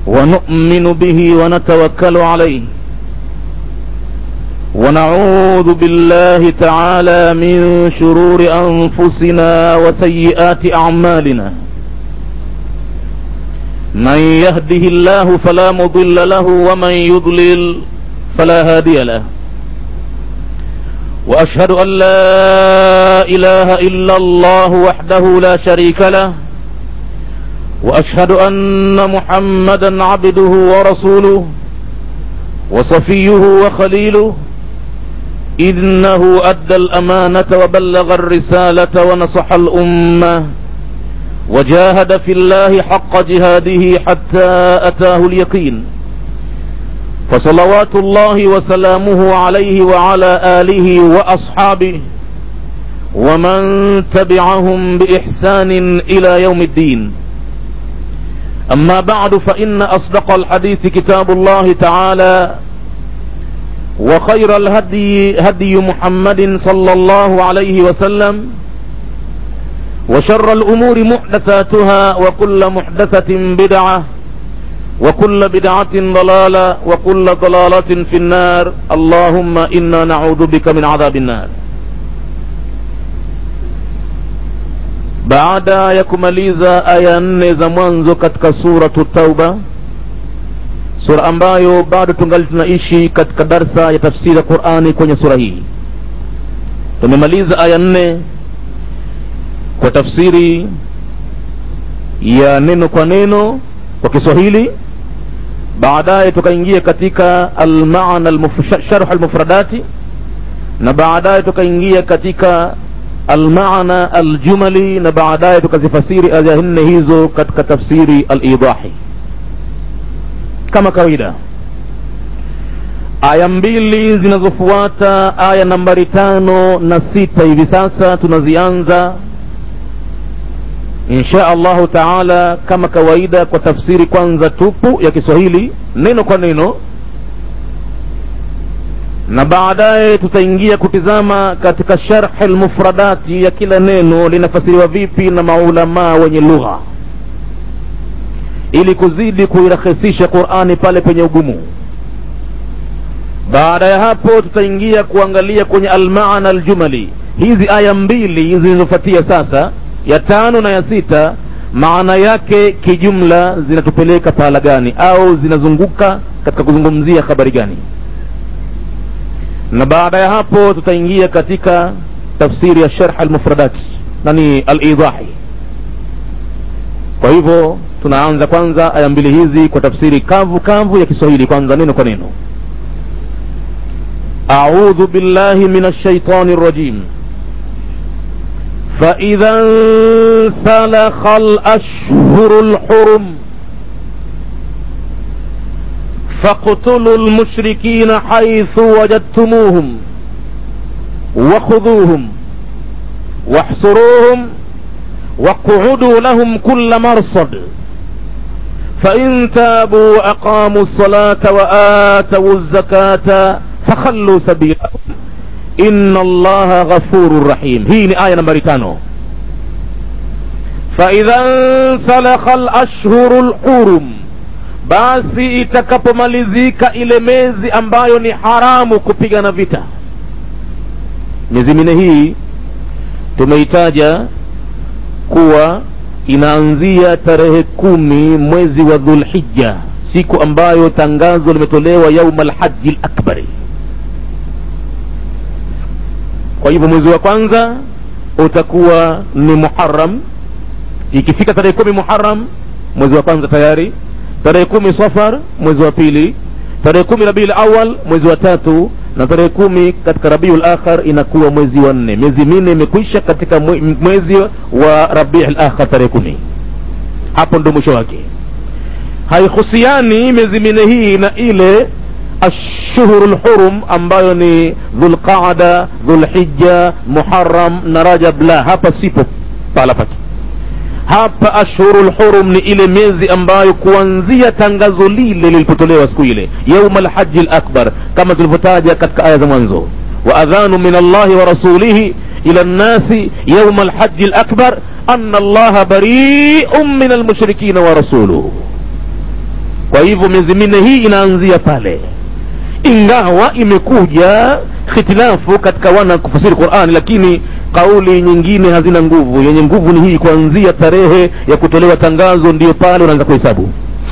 ونؤمن به ونتوكل عليه ونعوذ بالله تعالى من شرور أنفسنا وسيئات أعمالنا من يهده الله فلا مضل له ومن يضلل فلا هادي له وأشهد أن لا إله إلا الله وحده لا شريك له وأشهد أن محمدا عبده ورسوله وصفيه وخليله إنه أدى الأمانة وبلغ الرسالة ونصح الأمة وجاهد في الله حق جهاده حتى أتاه اليقين فصلوات الله وسلامه عليه وعلى آله وأصحابه ومن تبعهم بإحسان إلى يوم الدين أما بعد فإن أصدق الحديث كتاب الله تعالى وخير الهدي هدي محمد صلى الله عليه وسلم وشر الأمور محدثاتها وكل محدثة بدعة وكل بدعة ضلالة وكل ضلالة في النار اللهم إنا نعوذ بك من عذاب النار baada ya kumaliza aya nne za mwanzo katika suratu tauba sura ambayo bado tungali tunaishi katika darsa ya tafsiri ya qurani kwenye sura hii tumemaliza aya nne kwa tafsiri ya neno kwa neno kwa kiswahili baadaye tukaingia katika almaana sharh almufradati na baadaye tukaingia katika almaana aljumali na baadaye tukazifasiri aya nne hizo katika tafsiri alidahi kama kawaida aya mbili zinazofuata aya nambari tano na sita hivi sasa tunazianza insha allahu taala kama kawaida kwa tafsiri kwanza tupu ya kiswahili neno kwa neno na baadaye tutaingia kutizama katika sharhi lmufradati ya kila neno linafasiriwa vipi na maulamaa wenye lugha ili kuzidi kuirahisisha qurani pale penye ugumu baada ya hapo tutaingia kuangalia kwenye almaana aljumali hizi aya mbili zilizofuatia sasa ya tano na ya sita maana yake kijumla zinatupeleka pahala gani au zinazunguka katika kuzungumzia habari gani na baada ya hapo tutaingia katika tafsiri ya sharh almufradat nani alidahi kwa hivyo tunaanza kwanza aya mbili hizi kwa tafsiri kavu kavu ya kiswahili kwanza neno kwa neno أعوذ بالله من الشيطان الرجيم فإذا انسلخ الأشهر الحرم فاقتلوا المشركين حيث وجدتموهم وخذوهم واحصروهم واقعدوا لهم كل مرصد فإن تابوا وأقاموا الصلاة وآتوا الزكاة فخلوا سبيلهم إن الله غفور رحيم هي آية نمبر تانو فإذا انسلخ الأشهر الحرم basi itakapomalizika ile mezi ambayo ni haramu kupigana vita miezi minne hii tumeitaja kuwa inaanzia tarehe kumi mwezi wa dhulhija siku ambayo tangazo limetolewa yauma lhaji lakbari kwa hivyo mwezi wa kwanza utakuwa ni muharam ikifika tarehe kumi muharam mwezi wa kwanza tayari tarehe kumi safar mwezi wa pili tarehe kumi rabiul awal mwezi wa tatu na tarehe kumi katika rabiul akhar inakuwa mwezi wa nne miezi minne imekwisha katika mwezi wa rabiul akhar tarehe kumi hapo ndo mwisho wake haihusiani miezi minne hii na ile ashhuru lhurum ambayo ni dhulqaada dhulhija muharam na rajab la hapa sipo pahala pake hapa ashhuru lhurum ni ile miezi ambayo kuanzia tangazo lile lilipotolewa siku ile yauma lhaji lakbar kama tulivyotaja katika aya za mwanzo waadhanu min allahi wa rasulihi ila nnasi yauma lhaji lakbar ana allaha bariun min almushrikina wa rasuluhu kwa hivyo miezi minne hii inaanzia pale ingawa imekuja khitilafu katika wana kufasiri qurani lakini kauli nyingine hazina nguvu yenye nguvu ni hii kuanzia tarehe ya kutolewa tangazo ndiyo pale unaanza kuhesabu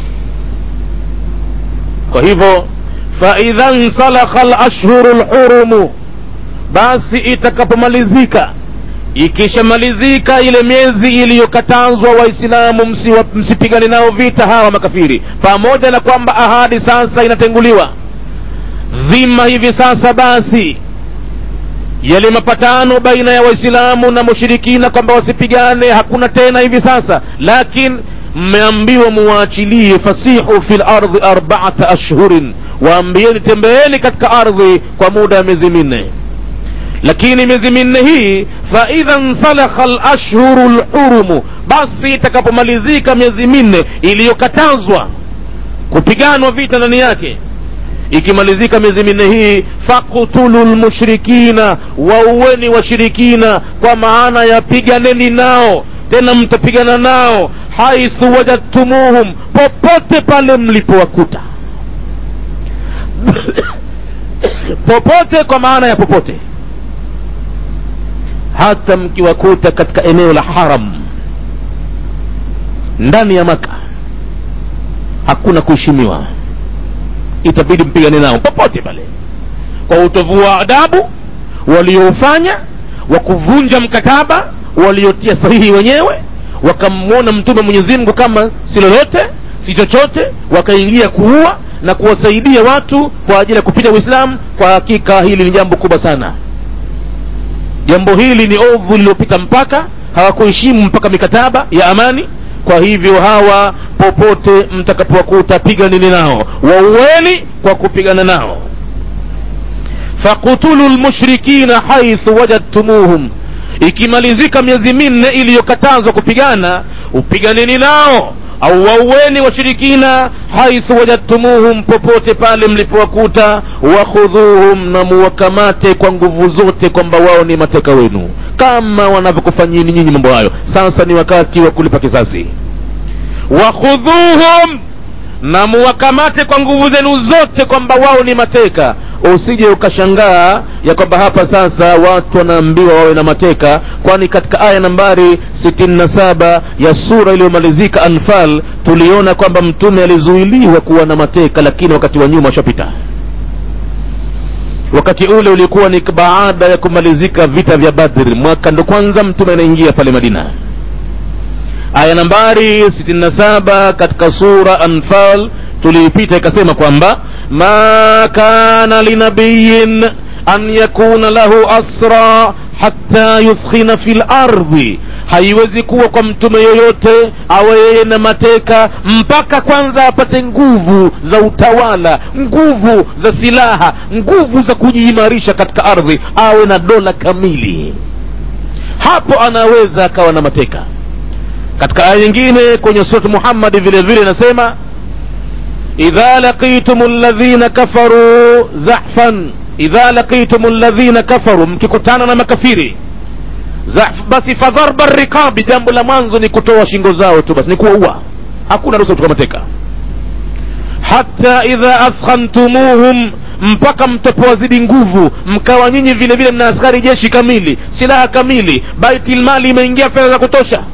kwa hivyo faidha nsalakha lashhuru lhurumu basi itakapomalizika ikishamalizika ile miezi iliyokatazwa waislamu msiwa- msipigane nao vita hawa makafiri pamoja na kwamba ahadi sasa inatenguliwa dhima hivi sasa basi yale mapatano baina ya waislamu na mushirikina kwamba wasipigane hakuna tena hivi sasa lakini mmeambiwa muwaachilie fasihu fi lardhi arbaata ashhurin waambieni tembeeni katika ardhi kwa muda wa miezi minne lakini miezi minne hii faidha nsalakha lashhuru lhurumu basi itakapomalizika miezi minne iliyokatazwa kupiganwa vita ndani yake ikimalizika miezi minne hii faktulu lmushrikina wauweni washirikina kwa maana ya piganeni nao tena mtapigana nao haithu wajadtumuhum popote pale mlipowakuta popote kwa maana ya popote hata mkiwakuta katika eneo la haram ndani ya maka hakuna kuheshimiwa itabidi mpigane nao popote pale kwa utovu wa adabu walioufanya wa kuvunja mkataba waliotia sahihi wenyewe wakamwona mtume mwenyezi mungu kama si lolote si chochote wakaingia kuua na kuwasaidia watu kwa ajili ya kupita uislamu kwa hakika hili ni jambo kubwa sana jambo hili ni ovu lililopita mpaka hawakuheshimu mpaka mikataba ya amani kwa hivyo hawa popote mtakapowakuta piganini nao wauweni kwa kupigana nao fakutulu lmushrikina haithu wajadtumuhum ikimalizika miezi minne iliyokatazwa kupigana upiganeni nao au wauweni washirikina haithu wajadtumuhum popote pale mlipowakuta wakhudhuhum na muwakamate kwa nguvu zote kwamba wao ni mateka wenu kama wanavyokufanyini nyinyi mambo hayo sasa ni wakati wa kulipa kisasi wakhudhuhum na muwakamate kwa nguvu zenu zote kwamba wao ni mateka usije ukashangaa ya kwamba hapa sasa watu wanaambiwa wawe na mateka kwani katika aya nambari 67 ya sura iliyomalizika anfal tuliona kwamba mtume alizuiliwa kuwa na mateka lakini wakati wa nyuma ushapita wakati ule ulikuwa ni baada ya kumalizika vita vya badri mwaka ndo kwanza mtume anaingia pale madina aya nambari 67 katika sura anfal tuliipita ikasema kwamba ma kana linabiyin an yakuna lahu asra hatta yuthkhina fi lardhi haiwezi kuwa kwa mtume yoyote awe yeye na mateka mpaka kwanza apate nguvu za utawala nguvu za silaha nguvu za kujiimarisha katika ardhi awe na dola kamili hapo anaweza akawa na mateka katika aya nyingine kwenye surat muhammadi vile vile inasema idha laqitum ladhina kafaru zahfan idha laqitum ladhina kafaru mkikutana na makafiri Zahf, basi fadharba riqabi jambo la mwanzo ni kutoa shingo zao tu basi ni kuwaua hakuna ruhusa kutoka mateka hata idha athkhantumuhum mpaka mtapowazidi nguvu mkawa nyinyi vile vile mna askari jeshi kamili silaha kamili baitilmali imeingia fedha za kutosha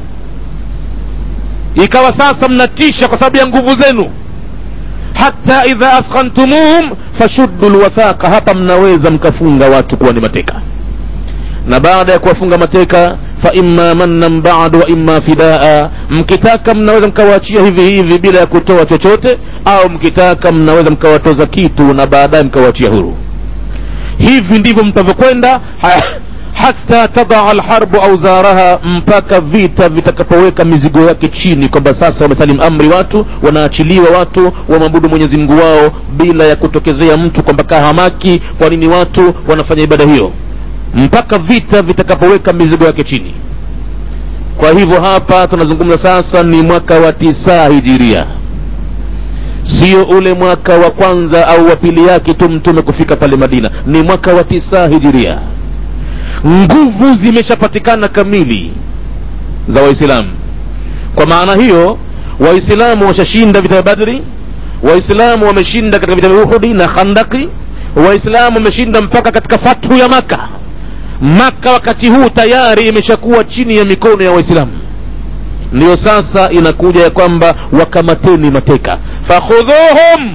ikawa sasa mnatisha kwa sababu ya nguvu zenu hata idha athkhantumuhum fashuddu lwathaqa hapa mnaweza mkafunga watu kuwa ni mateka na baada ya kuwafunga mateka fa imma mannan ba'du wa imma fidaa mkitaka mnaweza mkawaachia hivi hivi bila ya kutoa chochote au mkitaka mnaweza mkawatoza kitu na baadaye mkawaachia huru hivi ndivyo mtavyokwenda ha, hata tadaa alharbu auzaraha mpaka vita vitakapoweka mizigo yake chini kwamba sasa wamesalim amri watu wanaachiliwa watu wamwabudu mwenyezi mungu wao bila ya kutokezea mtu kwamba kahamaki kwa nini watu wanafanya ibada hiyo mpaka vita vitakapoweka mizigo yake chini kwa hivyo hapa tunazungumza sasa ni mwaka wa tisa hijiria sio ule mwaka wa kwanza au wa pili yake tu mtume kufika pale madina ni mwaka wa tisa hijiria nguvu zimeshapatikana kamili za waislamu kwa maana hiyo waislamu washashinda vita vya badri waislamu wameshinda katika vita vya uhudi na khandaki waislamu wameshinda mpaka katika fathu ya maka maka wakati huu tayari imeshakuwa chini ya mikono ya waislamu ndiyo sasa inakuja ya kwamba wakamateni mateka fakhudhuhum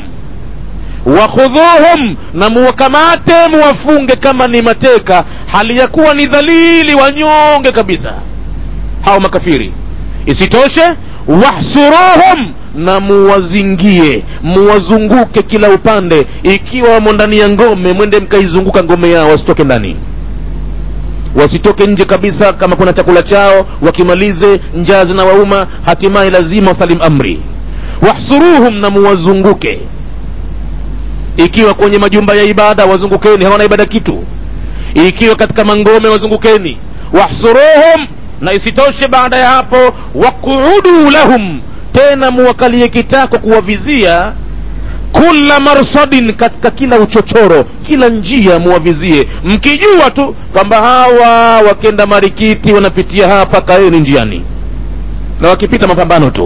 wakhudhuhum na muwakamate muwafunge kama ni mateka hali ya kuwa ni dhalili wanyonge kabisa hao makafiri isitoshe wahsuruhum na muwazingie muwazunguke kila upande ikiwa wamo ndani ya ngome mwende mkaizunguka ngome yao wasitoke ndani wasitoke nje kabisa kama kuna chakula chao wakimalize njaa zinawauma hatimaye lazima wasalim amri wahsuruhum na muwazunguke ikiwa kwenye majumba ya ibada wazungukeni hawana ibada kitu ikiwa katika mangome wazungukeni wahsuruhum na isitoshe baada ya hapo waquudu lahum tena muwakalie kitako kuwavizia kula marsadin katika kila uchochoro kila njia muwavizie mkijua tu kwamba hawa wakenda marikiti wanapitia hapa kaeni njiani na wakipita mapambano tu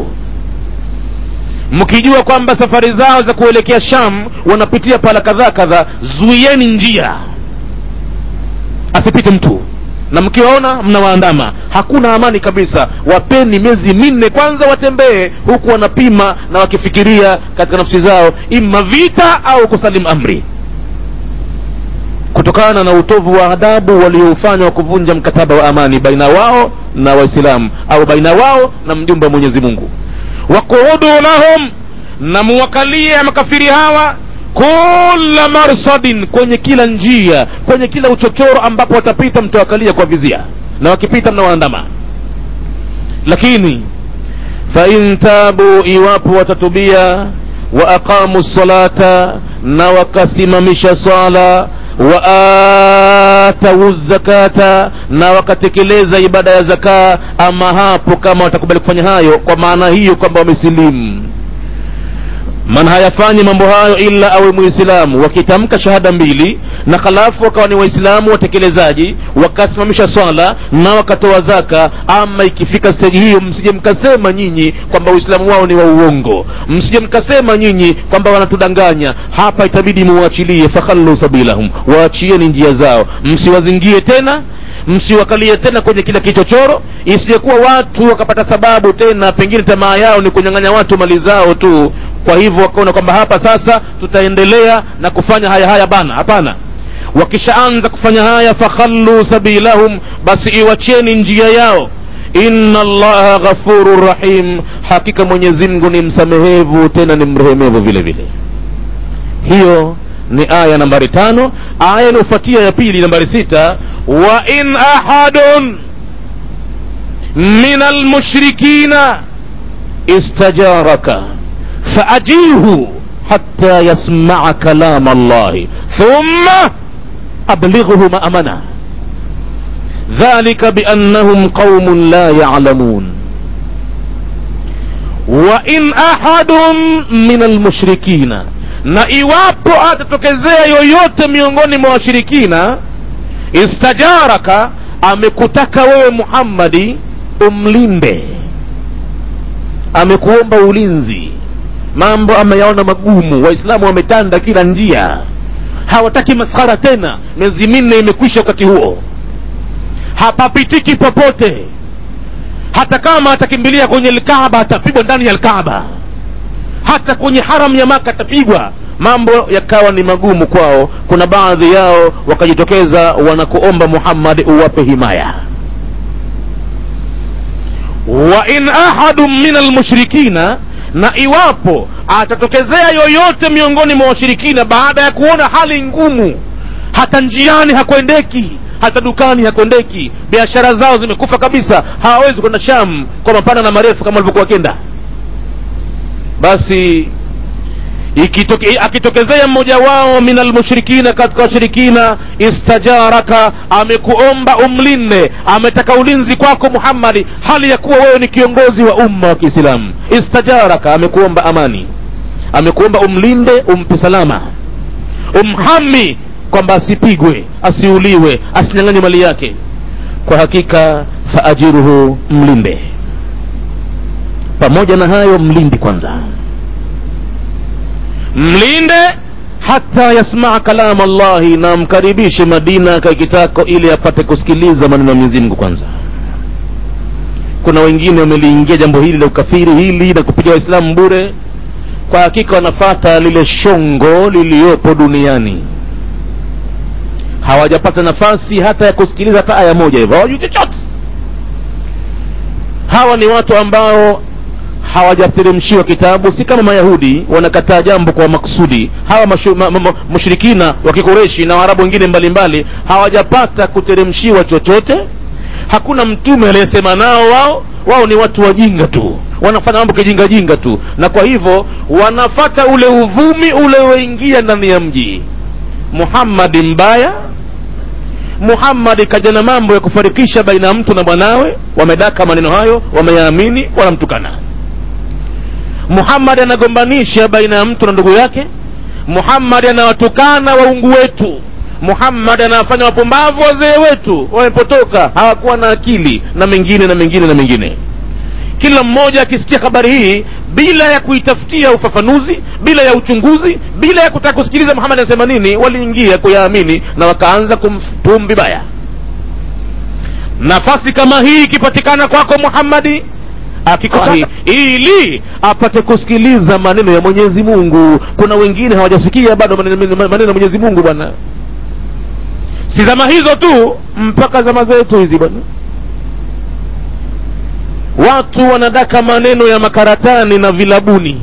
mkijua kwamba safari zao za kuelekea sham wanapitia pala kadhaa kadhaa zuieni njia asipite mtu na mkiwaona mnawaandama hakuna amani kabisa wapeni miezi minne kwanza watembee huku wanapima na wakifikiria katika nafsi zao ima vita au kusalim amri kutokana na utovu wa adabu walioufanya wa kuvunja mkataba wa amani baina wao na waislamu au baina wao na mjumbe wa mwenyezi mungu waquudu lahum na muwakalie makafiri hawa kula marsadin kwenye kila njia kwenye kila uchochoro ambapo watapita mtawakalia kwa vizia na wakipita mnawaandama lakini fain tabu iwapo watatubia wa aqamu salata na wakasimamisha sala wa atau zakata na wakatekeleza ibada ya zakaa ama hapo kama watakubali kufanya hayo kwa maana hiyo kwamba wamesilimu man hayafanyi mambo hayo ila awe muislamu wakitamka shahada mbili na halafu wakawa ni waislamu watekelezaji wakasimamisha swala na wakatoa zaka ama ikifika steji hiyo msije mkasema nyinyi kwamba uislamu wao ni wa uongo msije mkasema nyinyi kwamba wanatudanganya hapa itabidi muwachilie fakhallu sabilahum waachieni njia zao msiwazingie tena msiwakalie tena kwenye kila kichochoro isijekuwa watu wakapata sababu tena pengine tamaa yao ni kunyang'anya watu mali zao tu kwa hivyo wakaona kwamba hapa sasa tutaendelea na kufanya haya haya bana hapana wakishaanza kufanya haya fakhallu sabilahum basi iwacheni njia yao inna allaha ghafuru rahim hakika mwenyezi mungu ni msamehevu tena ni mrehemevu vile vile hiyo ni aya nambari tano aya inayofuatia ya pili nambari sita wa in ahadun min almushrikina istajaraka فأجيه حتى يسمع كلام الله ثم أبلغه مأمنة ذلك بأنهم قوم لا يعلمون وإن أحد من المشركين na iwapo atatokezea yoyote miongoni mwa washirikina istajaraka amekutaka wewe muhammadi umlinde amekuomba ulinzi mambo ameyaona magumu waislamu wametanda kila njia hawataki maskhara tena miezi minne imekwisha wakati huo hapapitiki popote hata kama atakimbilia kwenye lkaaba atapigwa ndani ya lkaaba hata kwenye haram ya maka atapigwa mambo yakawa ni magumu kwao kuna baadhi yao wakajitokeza wanakuomba muhammadi uwape himaya wa in ahadu min almushrikina na iwapo atatokezea yoyote miongoni mwa washirikina baada ya kuona hali ngumu hata njiani hakwendeki hata dukani hakwendeki biashara zao zimekufa kabisa hawawezi kwenda sham kwa mapana na marefu kama walivyokuwa wakenda basi ikitoke, akitokezea mmoja wao min almushrikina katika washirikina istajaraka amekuomba umlinde ametaka ulinzi kwako muhammadi hali ya kuwa wewe ni kiongozi wa umma wa kiislamu istajaraka amekuomba amani amekuomba umlinde umpe salama umhami kwamba asipigwe asiuliwe asinyang'anywe mali yake kwa hakika faajiruhu mlinde pamoja na hayo mlindi kwanza mlinde hata yasmaa kalama llahi na mkaribishe madina kaikitako ili apate kusikiliza maneno ya mwenyezi mungu kwanza kuna wengine wameliingia jambo hili la ukafiri hili na kupiga waislamu bure kwa hakika wanafata lile shongo liliyopo duniani hawajapata nafasi hata ya kusikiliza hata aya moja hivyo hawajui chochote hawa ni watu ambao hawajateremshiwa kitabu si kama mayahudi wanakataa jambo kwa maksudi hawa mashu, ma, ma, mushrikina wa kikureshi na waarabu wengine mbalimbali hawajapata kuteremshiwa chochote hakuna mtume aliyesema nao wao wao ni watu wajinga tu wanafanya mambo kijingajinga tu na kwa hivyo wanafata ule uvumi ulioingia ndani ya mji muhammadi mbaya muhammadi kaja na mambo ya kufarikisha baina ya mtu na mwanawe wamedaka maneno hayo wameyaamini wanamtukana muhammadi anagombanisha baina ya mtu na ndugu yake muhammadi anawatukana waungu wetu muhammadi anawafanya wapumbavu wazee wetu wamepotoka hawakuwa na akili na mengine na mengine na mengine kila mmoja akisikia habari hii bila ya kuitafutia ufafanuzi bila ya uchunguzi bila ya kutaka kusikiliza muhammad anasema nini waliingia kuyaamini na wakaanza kumtumu vibaya nafasi kama hii ikipatikana kwako muhammadi akikutaka ili apate kusikiliza maneno ya mwenyezi mungu kuna wengine hawajasikia bado maneno maneno ya mwenyezi mungu bwana si zama hizo tu mpaka zama zetu hizi bwana watu wanadaka maneno ya makaratani na vilabuni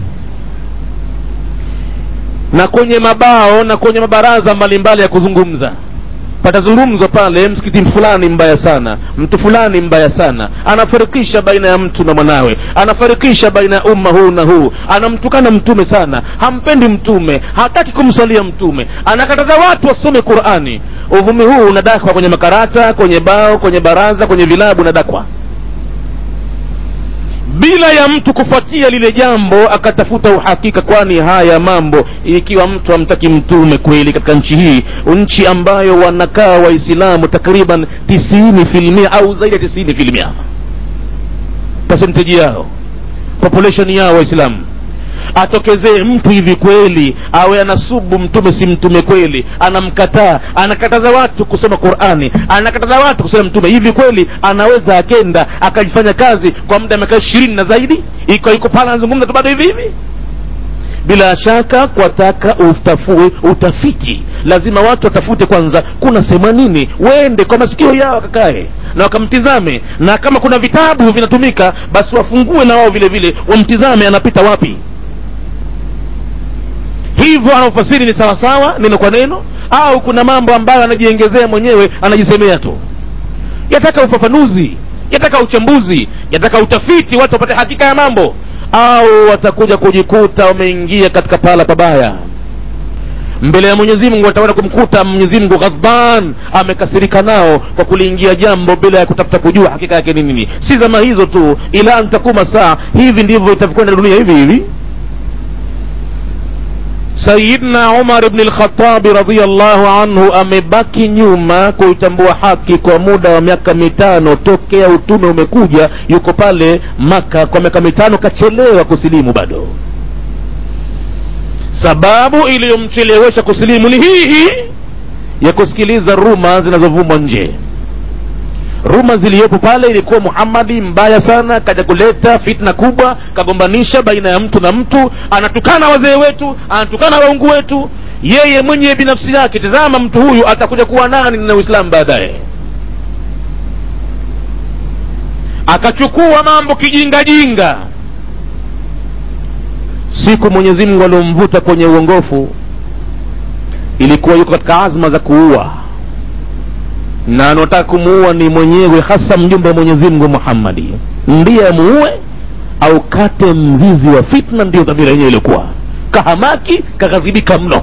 na kwenye mabao na kwenye mabaraza mbalimbali ya kuzungumza patazungumzwa pale msikiti fulani mbaya sana mtu fulani mbaya sana anafarikisha baina ya mtu na mwanawe anafarikisha baina ya umma huu na huu anamtukana mtume sana hampendi mtume hataki kumsalia mtume anakataza watu wasome qurani uvumi huu unadakwa kwenye makarata kwenye bao kwenye baraza kwenye vilabu unadakwa bila ya mtu kufuatia lile jambo akatafuta uhakika kwani haya mambo ikiwa mtu hamtaki mtume kweli katika nchi hii nchi ambayo wanakaa waislamu takriban tisini filmia au zaidi ya tisini filmia percentage yao population yao waislamu atokezee mtu hivi kweli awe anasubu mtume si mtume kweli anamkataa anakataza watu kusoma qurani anakataza watu kusoma mtume hivi kweli anaweza akenda akajifanya kazi kwa muda miaka ishirini na zaidi iko iko pale anazungumza tu bado hivi hivi bila shaka kwataka utafue utafiti lazima watu watafute kwanza kuna sema nini wende kwa masikio yao wakakae na wakamtizame na kama kuna vitabu vinatumika basi wafungue na wao vile vile wamtizame anapita wapi hivyo anaofasiri ni sawasawa neno kwa neno au kuna mambo ambayo anajiengezea mwenyewe anajisemea tu yataka ufafanuzi yataka uchambuzi yataka utafiti watu wapate hakika ya mambo au watakuja kujikuta wameingia katika pahala pabaya mbele ya mwenyezi mungu wataenda kumkuta mwenyezi mungu ghadban amekasirika nao kwa kuliingia jambo bila ya kutafuta kujua hakika yake ni nini si zama hizo tu ila ntakuma saa hivi ndivyo itavyokwenda dunia hivi hivi sayidna umar bni lkhatabi radiallahu anhu amebaki nyuma kuitambua haki kwa muda wa miaka mitano tokea utume umekuja yuko pale maka kwa miaka mitano kachelewa kusilimu bado sababu iliyomchelewesha kusilimu ni hii hii ya kusikiliza ruma zinazovumwa nje ruma ziliyopo pale ilikuwa muhammadi mbaya sana kaja kuleta fitna kubwa kagombanisha baina ya mtu na mtu anatukana wazee wetu anatukana waungu wetu yeye mwenye binafsi yake tazama mtu huyu atakuja kuwa nani na uislamu baadaye akachukua mambo kijingajinga siku mwenyezi mungu aliomvuta kwenye uongofu ilikuwa yuko katika azma za kuua na anataka kumuua ni mwenyewe hasa mjumbe wa mwenyezi mungu muhammadi ndiye amuue au kate mzizi wa fitna ndiyo dhamira yenyewe ilikuwa kahamaki kaghadhibika mno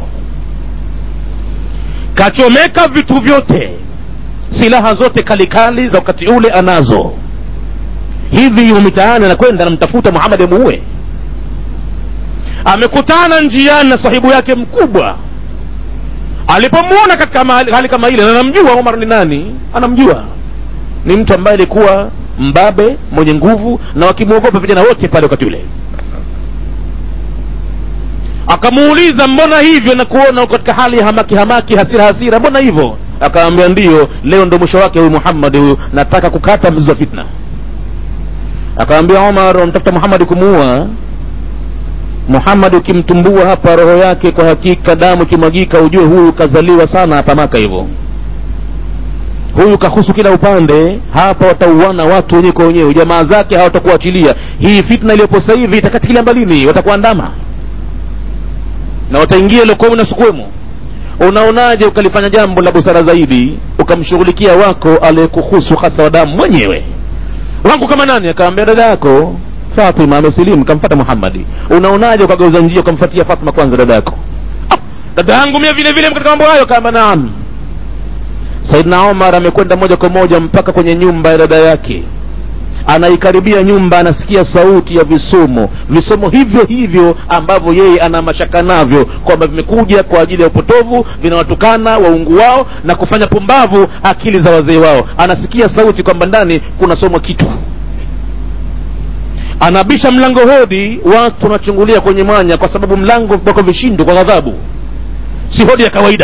kachomeka vitu vyote silaha zote kalikali za wakati ule anazo hivi yumo mitaani anakwenda anamtafuta muhammadi amuue amekutana njiani na sahibu yake mkubwa alipomwona katika hali kama ile na anamjua umar ni nani anamjua ni mtu ambaye alikuwa mbabe mwenye nguvu na wakimwogopa vijana wote pale wakati ule wakamuuliza mbona hivyo na kuona uko katika hali ya hamaki hamaki hasira hasira mbona hivyo akaambia ndiyo leo ndo mwisho wake huyu muhammadi huyu nataka kukata mzizi wa fitna akaambia omar wamtafuta muhammadi kumuua muhammad ukimtumbua hapa roho yake kwa hakika damu ikimwagika ujue huyu kazaliwa sana hapa maka hivyo huyu kahusu kila upande hapa watauana watu wenyewe kwa wenyewe jamaa zake hawatakuachilia hii fitna iliyopo sasa hivi itakatikilia mbalini watakuandama na wataingia lokomu na sukwemo unaonaje ukalifanya jambo la busara zaidi ukamshughulikia wako aliyekuhusu hasa wa damu mwenyewe wangu kama nani akaambia dada yako fatima amesilimu kamfata muhammadi unaonaje ukageuza njia ukamfatia fatima kwanza dada yako ah, dada yangu mie vile vile katika mambo hayo kaamba naam saidna omar amekwenda moja kwa moja mpaka kwenye nyumba ya dada yake anaikaribia nyumba anasikia sauti ya visomo visomo hivyo hivyo ambavyo yeye ana mashaka navyo kwamba vimekuja kwa ajili ya upotovu vinawatukana waungu wao na kufanya pumbavu akili za wazee wao anasikia sauti kwamba ndani kunasomwa kitu anabisha mlango hodi watu wanachungulia kwenye mwanya kwa sababu mlango wako vishindo kwa ghadhabu si hodi ya kawaida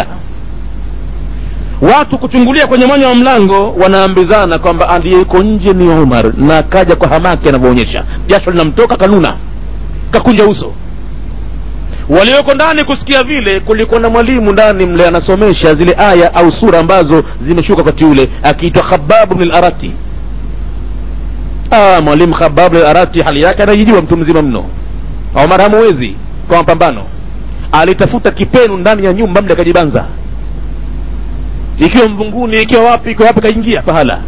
watu kuchungulia kwenye mwanya wa mlango wanaambizana kwamba aliyeko nje ni umar na akaja kwa hamaki anavyoonyesha jasho linamtoka kanuna kakunja uso walioko ndani kusikia vile kulikuwa na mwalimu ndani mle anasomesha zile aya au sura ambazo zimeshuka wakati ule akiitwa khababu bn larati ah, mwalimu khabab bn larati hali yake anajijua mtu mzima mno omar hamuwezi kwa mapambano alitafuta kipenu ndani ya nyumba mle akajibanza ikiwa mvunguni ikiwa wapi ikiwa wapi kaingia pahala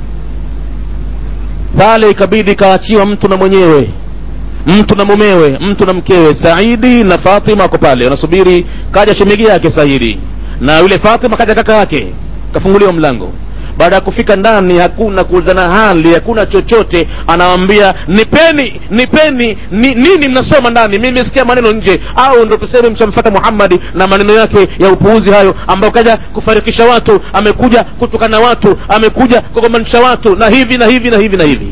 pale ikabidi kaachiwa mtu na mwenyewe mtu na mumewe mtu na mkewe saidi na fatima wako pale wanasubiri kaja shemegi yake saidi na yule fatima kaja kaka yake kafunguliwa mlango baada ya kufika ndani hakuna kuulizana hali hakuna chochote anawambia nipeni nipeni ni, nini mnasoma ndani mi nimesikia maneno nje au ndo tuseme mshamfata muhammadi na maneno yake ya upuuzi hayo ambayo kaja kufarikisha watu amekuja kutukana watu amekuja kugomanisha watu na hivi na hivi na hivi na hivi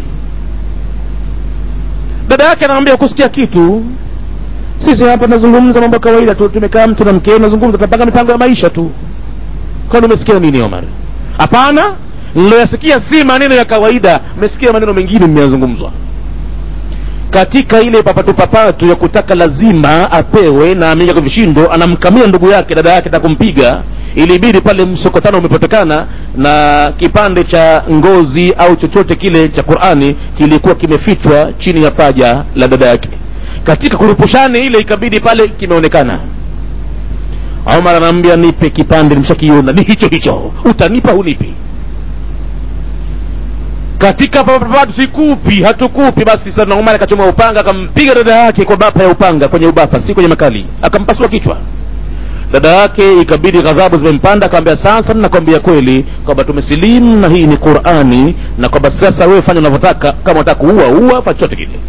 dada yake anamwambia kusikia kitu sisi hapa tunazungumza mambo ya kawaida tu tumekaa mtu na mkeo tunazungumza tunapanga mipango ya maisha tu kwani umesikia nini omar hapana niloyasikia si maneno ya kawaida mmesikia maneno mengine mmeyazungumzwa katika ile papatu papatu ya kutaka lazima apewe na ameingia kwa vishindo anamkamia ndugu yake dada yake takumpiga ilibidi pale msokotano umepatikana na kipande cha ngozi au chochote kile cha qurani kilikuwa kimefichwa chini ya paja la dada yake katika kurupushani ile ikabidi pale kimeonekana omar anaambia nipe kipande nimeshakiona ni hicho hicho utanipa hunipi katika papatu sikupi hatukupi basi sana omar akachoma upanga akampiga dada yake kwa bapa ya upanga kwenye ubapa si kwenye makali akampasua kichwa dada yake ikabidi ghadhabu zimempanda akaambia sasa nakwambia kweli kwamba tumesilimu na hii ni qurani na kwamba sasa wewe fanya unavyotaka kama unataka kuua ua fa chochote kile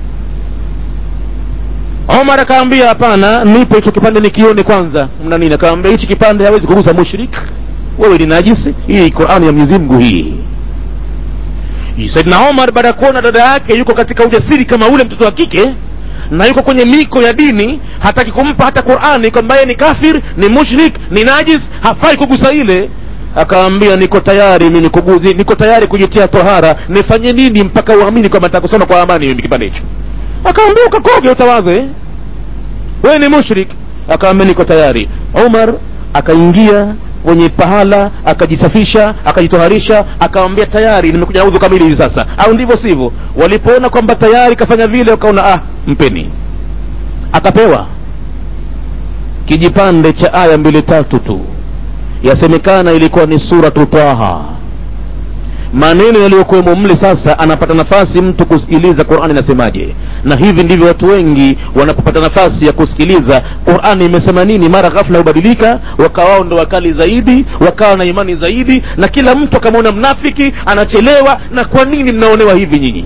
omar akaambia hapana nipe hicho kipande nikione kwanza mna nini akaambia hichi kipande hawezi kugusa mushrik wewe ni najisi hii qurani ya mwenyezi mungu hii saidna omar baada ya kuona dada yake yuko katika ujasiri kama ule mtoto wa kike na yuko kwenye miko ya dini hataki kumpa hata qurani kwamba yeye ni kafir ni mushrik ni najis hafai kugusa ile akaambia niko tayari mimi kuguzi, niko tayari kujitia tohara nifanye nini mpaka uamini kwamba nitakusoma kwa amani mimi kipande hicho akaambia ukakoge utawadhe wewe ni mushrik akaambia niko tayari umar akaingia kwenye pahala akajisafisha akajitoharisha akawambia tayari nimekuja udhu kamili hivi sasa au ndivyo sivyo walipoona kwamba tayari kafanya vile wakaona ah mpeni akapewa kijipande cha aya mbili tatu tu yasemekana ilikuwa ni suratu taha maneno yaliyokuwemo mle sasa anapata nafasi mtu kusikiliza qurani inasemaje na hivi ndivyo watu wengi wanapopata nafasi ya kusikiliza qurani imesema nini mara ghafla hubadilika wakawa ndo wakali zaidi wakawa na imani zaidi na kila mtu akamwona mnafiki anachelewa na kwa nini mnaonewa hivi nyinyi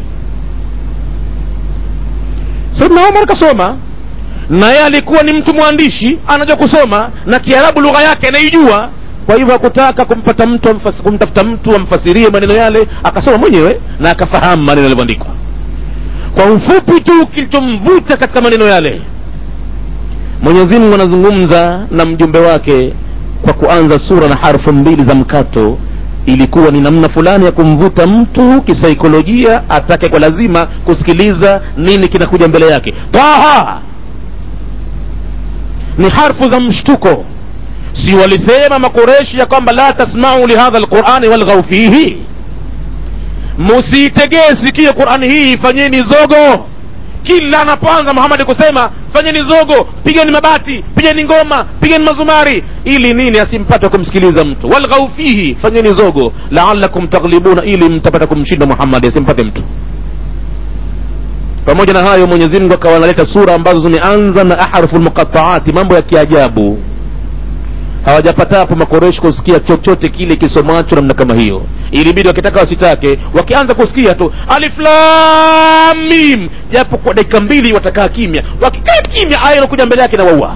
saidna omar kasoma na yeye alikuwa ni mtu mwandishi anajua kusoma na kiarabu lugha yake anaijua kwa hivyo hakutaka kumpata mtu amfas, kumtafuta mtu amfasirie maneno yale akasoma mwenyewe na akafahamu maneno yalivyoandikwa kwa ufupi tu kilichomvuta katika maneno yale mwenyezi mungu anazungumza na mjumbe wake kwa kuanza sura na harfu mbili za mkato ilikuwa ni namna fulani ya kumvuta mtu kisaikolojia atake kwa lazima kusikiliza nini kinakuja mbele yake taha ni harfu za mshtuko si walisema makureshi ya kwamba la tasmau lihadha lqurani walghau fihi musiitegee sikio qurani hii fanyeni zogo kila anapoanza muhamadi kusema fanyeni zogo pigeni mabati pigeni ngoma pigeni mazumari ili nini asimpate kumsikiliza mtu walghau fihi fanyeni zogo laalakum taghlibuna ili mtapata kumshinda muhammadi asimpate mtu pamoja na hayo mwenyezi mungu akawa analeta sura ambazo zimeanza na ahrufu lmuqataati mambo ya kiajabu hawajapata hapo makoreshi kusikia chochote kile kisomacho namna kama hiyo ilibidi wakitaka wasitake wakianza kusikia tu alif lam mim japo kwa dakika mbili watakaa kimya wakikaa kimya aya inakuja mbele yake na waua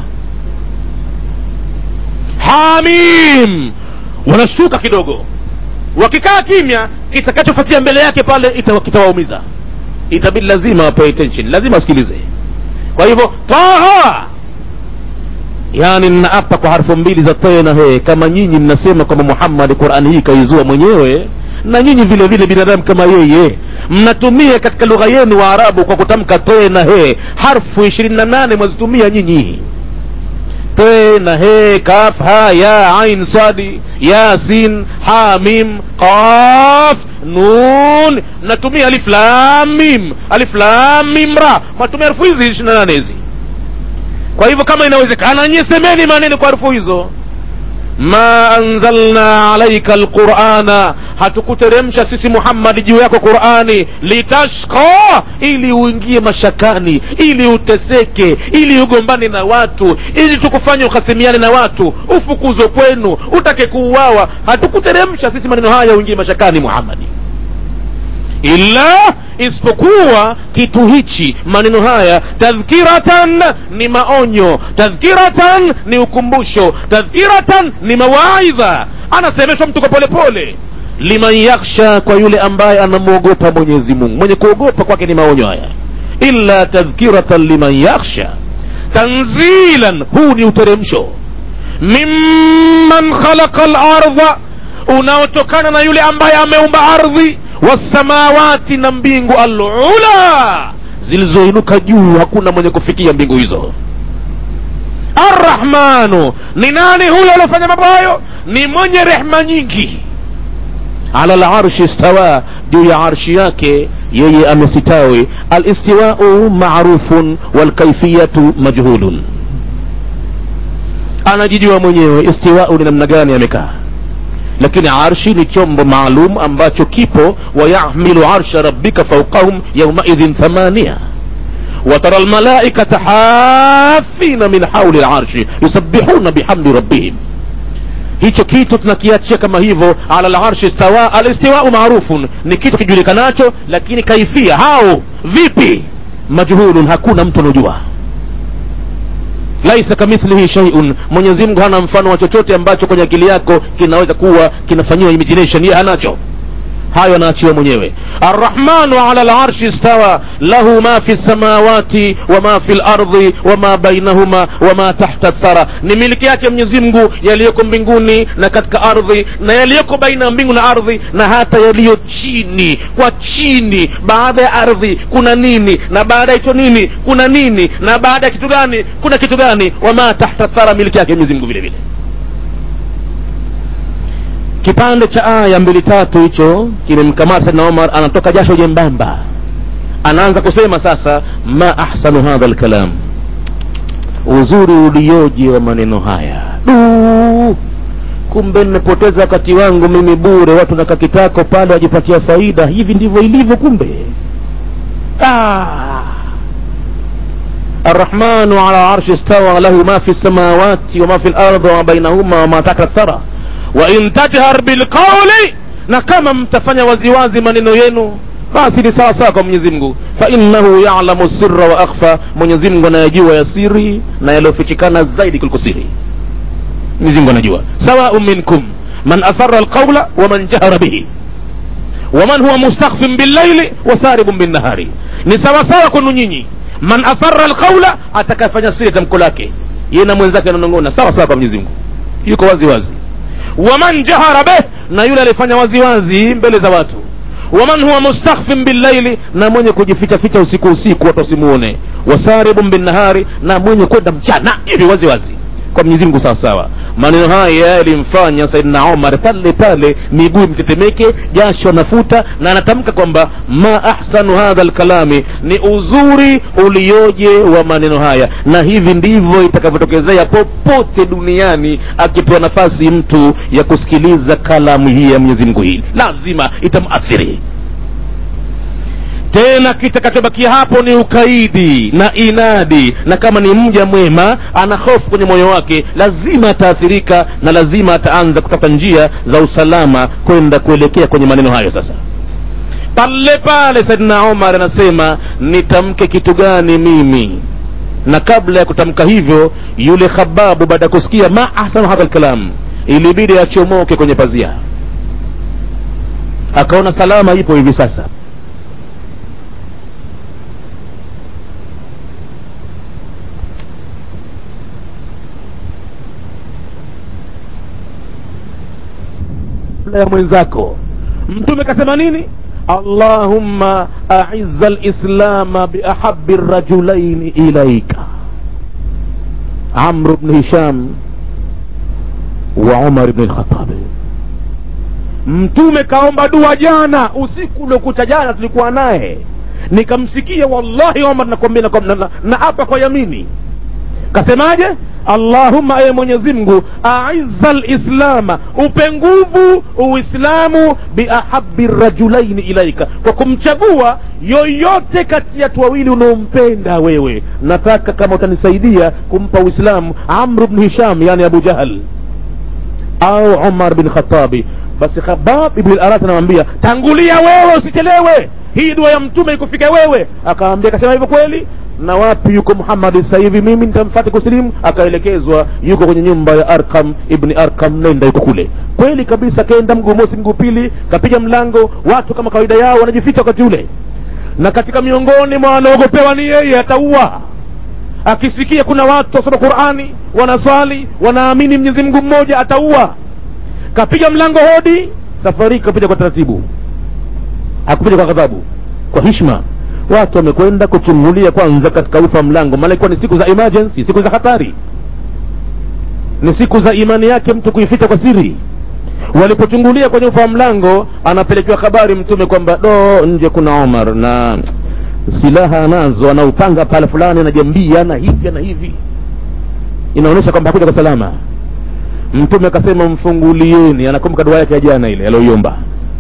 hamim wanashtuka kidogo wakikaa kimya kitakachofuatia mbele yake pale ita- kitawaumiza itabidi lazima wapewe attention lazima wasikilize kwa hivyo taha yani ninaapa kwa harfu mbili za te na he kama nyinyi mnasema kwamba muhammadi qurani hii kaizua mwenyewe na nyinyi vile vile binadamu kama yeye mnatumia katika lugha yenu wa arabu kwa kutamka te na he harfu ishirini na nane mwazitumia nyinyi te na he kaf ha ya ain sadi yasin ha mim qaf nun natumia alif lam mim alif lam mim ra matumia harfu hizi ishirini na nane hizi kwa hivyo kama inawezekana nyie semeni maneno kwa harufu hizo ma anzalna alaika alqurana hatukuteremsha sisi muhammadi juu yako qurani litashqa ili uingie mashakani ili uteseke ili ugombane na watu ili tukufanya ukasimiane na watu ufukuzwe kwenu utake kuuawa hatukuteremsha sisi maneno haya uingie mashakani muhammadi illa isipokuwa kitu hichi maneno haya tadhkiratan ni maonyo tadhkiratan ni ukumbusho tadhkiratan ni mawaidha anasemeshwa mtu kwa polepole liman yakhsha kwa yule ambaye anamwogopa mwenyezi mungu mwenye kuogopa kwake ni maonyo haya illa tadhkiratan liman yakhsha tanzilan huu ni uteremsho mimman khalaqa lardha unaotokana na yule ambaye ameumba ardhi wasamawati na mbingu alula zilizoinuka juu hakuna mwenye kufikia mbingu hizo arrahmanu ni nani huyo aliofanya mambo hayo ni mwenye rehma nyingi ala larshi stawa juu ya arshi yake yeye amesitawi alistiwau marufun walkaifiyatu majhulun anajijua mwenyewe istiwau ni namna gani amekaa lakini arshi ni chombo maalum ambacho kipo wayahmilu arsha rabbika faukahum yaumaidhin thamania وترى الملائكة حافين من حول العرش يسبحون بحمد ربهم hicho kitu tunakiachia kama hivyo ala larshi stawa alistiwau marufun ni kitu kijulikanacho lakini kaifia hao vipi majhulun hakuna mtu anojua laisa kamithlihi shaiun mwenyezi mungu hana mfano wa chochote ambacho kwenye akili yako kinaweza kuwa kinafanyiwa imagination ye hanacho hayo anaachiwa mwenyewe arrahmanu ala larshi stawa lahu ma fi lsamawati wama fi lardhi wama bainahuma wama tahta thara ni miliki yake mwenyezi mungu yaliyoko mbinguni na katika ardhi na yaliyoko baina ya mbingu na ardhi na hata yaliyo chini kwa chini baada ya ardhi kuna nini na baada ya hicho nini kuna nini na baada ya kitu gani kuna kitu gani wama tahta thara miliki yake mwenyezi mungu vile vile kipande cha aya mbili tatu hicho kimemkamata saidna omar anatoka jasho jembamba anaanza kusema sasa ma ahsanu hadha lkalam uzuri ulioje wa maneno haya du kumbe nimepoteza wakati wangu mimi bure watu naka kitako pale wajipatia faida hivi ndivyo ilivyo kumbe ah. الرحمن على عرش استوى له ما في السماوات وما في الأرض وما بينهما وما تحت الثرى وإن تجهر بالقول na kama mtafanya waziwazi maneno yenu basi ni sawa sawa kwa mwenyezi mungu fainnahu yalamu sirra wa akhfa mwenyezi mungu anayajua ya siri na yaliyofichikana zaidi kuliko siri mwenyezi mungu anajua sawaun minkum man asara alqaula waman jahara bihi waman huwa mustakhfin billaili wasaribun binnahari ni sawasawa kwenu nyinyi man asara alqaula atakayefanya siri tamko lake ye na mwenzake ananong'ona sawa sawa kwa mwenyezi mungu yuko wazi wazi waman jahara beh na yule alifanya wazi wazi mbele za watu waman huwa mustakhfin billaili na mwenye kujificha ficha usiku usiku watu wasimuone wasaribun binnahari na mwenye kwenda mchana hivi wazi wazi kwa mwenyezi mungu sawa sawa maneno haya yalimfanya saidina omar pale pale miguu mtetemeke jasho nafuta na anatamka kwamba ma ahsanu hadha lkalami ni uzuri ulioje wa maneno haya na hivi ndivyo itakavyotokezea popote duniani akipewa nafasi mtu ya kusikiliza kalamu hii ya mwenyezi mungu hii lazima itamuathiri tena kitakachobakia hapo ni ukaidi na inadi na kama ni mja mwema ana hofu kwenye moyo wake lazima ataathirika na lazima ataanza kutafuta njia za usalama kwenda kuelekea kwenye maneno hayo sasa pale pale saidina omar anasema nitamke kitu gani mimi na kabla ya kutamka hivyo yule khababu baada ya kusikia ma ahsanu hadha lkalam ilibidi achomoke kwenye pazia akaona salama ipo hivi sasa kabla ya mwenzako mtume kasema nini allahumma aiza lislama biahabi rajulaini ilaika amru bni hisham wa umar bni lkhatabi mtume kaomba dua jana usiku uliokucha jana tulikuwa naye nikamsikia wallahi omar nakwambia na, na, na, na apa kwa yamini kasemaje allahumma ewe mwenyezi mungu aiza lislama upe nguvu uislamu biahabi rajulaini ilaika kwa kumchagua yoyote kati ya watu wawili unaompenda wewe nataka kama utanisaidia kumpa uislamu amru bni hisham yani abu jahal au umar bin khatabi basi khabab ibn al-arat anamwambia tangulia wewe usichelewe hii dua ya mtume ikufika wewe akaambia akasema hivyo kweli na wapi yuko muhammadi sasa hivi mimi nitamfata kusilimu akaelekezwa yuko kwenye nyumba ya arkam ibni arkam nenda yuko kule kweli kabisa kaenda mguu mosi mguu pili kapiga mlango watu kama kawaida yao wanajificha wakati ule na katika miongoni mwa wanaogopewa ni yeye ataua akisikia kuna watu wasoma qurani wanaswali wanaamini mwenyezi mungu mmoja ataua kapiga mlango hodi safari kapiga kwa taratibu hakupiga kwa ghadhabu kwa hishma watu wamekwenda kuchungulia kwanza katika ufa mlango maana ilikuwa ni siku za emergency siku za hatari ni siku za imani yake mtu kuificha kwa siri walipochungulia kwenye ufa wa mlango anapelekewa habari mtume kwamba do nje kuna omar na silaha anazo anaupanga pale fulani anajambia na hivi na hivi inaonyesha kwamba hakuja kwa salama mtume akasema mfungulieni anakumbuka dua yake ya jana ile aliyoiomba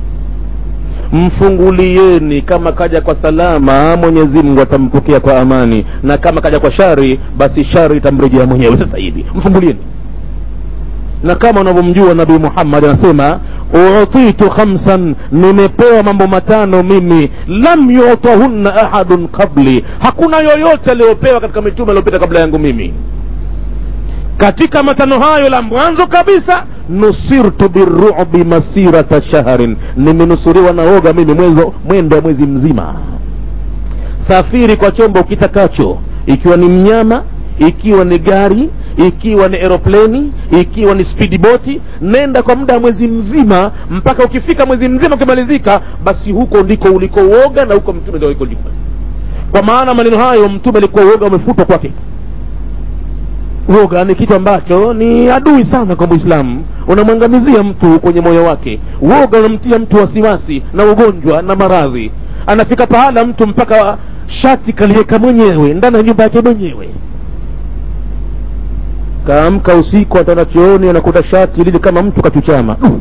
mfungulieni kama kaja kwa salama mwenyezi mungu atampokea kwa amani na kama kaja kwa shari basi shari itamrejea mwenyewe sasa hivi mfungulieni na kama unavyomjua nabii muhammad anasema utitu khamsan nimepewa mambo matano mimi lam yutahunna ahadun qabli hakuna yoyote aliyopewa katika mitume aliyopita kabla yangu mimi katika matano hayo la mwanzo kabisa nusirtu birubi masirata shahrin nimenusuriwa na oga mimi mwenzo mwendo wa mwezi mzima safiri kwa chombo kitakacho ikiwa ni mnyama ikiwa ni gari ikiwa ni aeropleni ikiwa ni speedboti nenda kwa muda wa mwezi mzima mpaka ukifika mwezi mzima ukimalizika basi huko ndiko uliko uoga na huko mtume ndio uliko kwa maana maneno hayo mtume alikuwa uoga umefutwa kwake uoga ni kitu ambacho ni adui sana kwa mwislamu unamwangamizia mtu kwenye moyo wake uoga unamtia mtu wasiwasi na ugonjwa na maradhi anafika pahala mtu mpaka shati kaliweka mwenyewe ndani ya nyumba yake mwenyewe kaamka usiku ataenda chooni anakuta shati lili kama mtu kachuchama uh.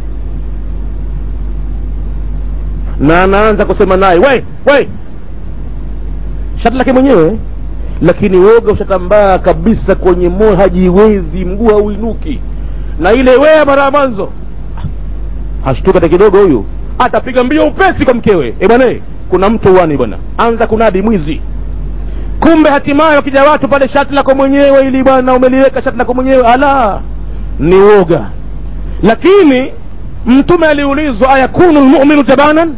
na anaanza kusema naye we we shati lake mwenyewe lakini woga ushatambaa kabisa kwenye moyo hajiwezi mguu hauinuki na ile wea mara ya mwanzo hashtuka hata kidogo huyu atapiga mbio upesi kwa mkewe e bwana kuna mtu uani bwana anza kunadi mwizi kumbe hatimaye wakija watu pale shati lako mwenyewe ili bwana umeliweka shati lako mwenyewe ala ni woga lakini mtume aliulizwa ayakunu lmuminu jabanan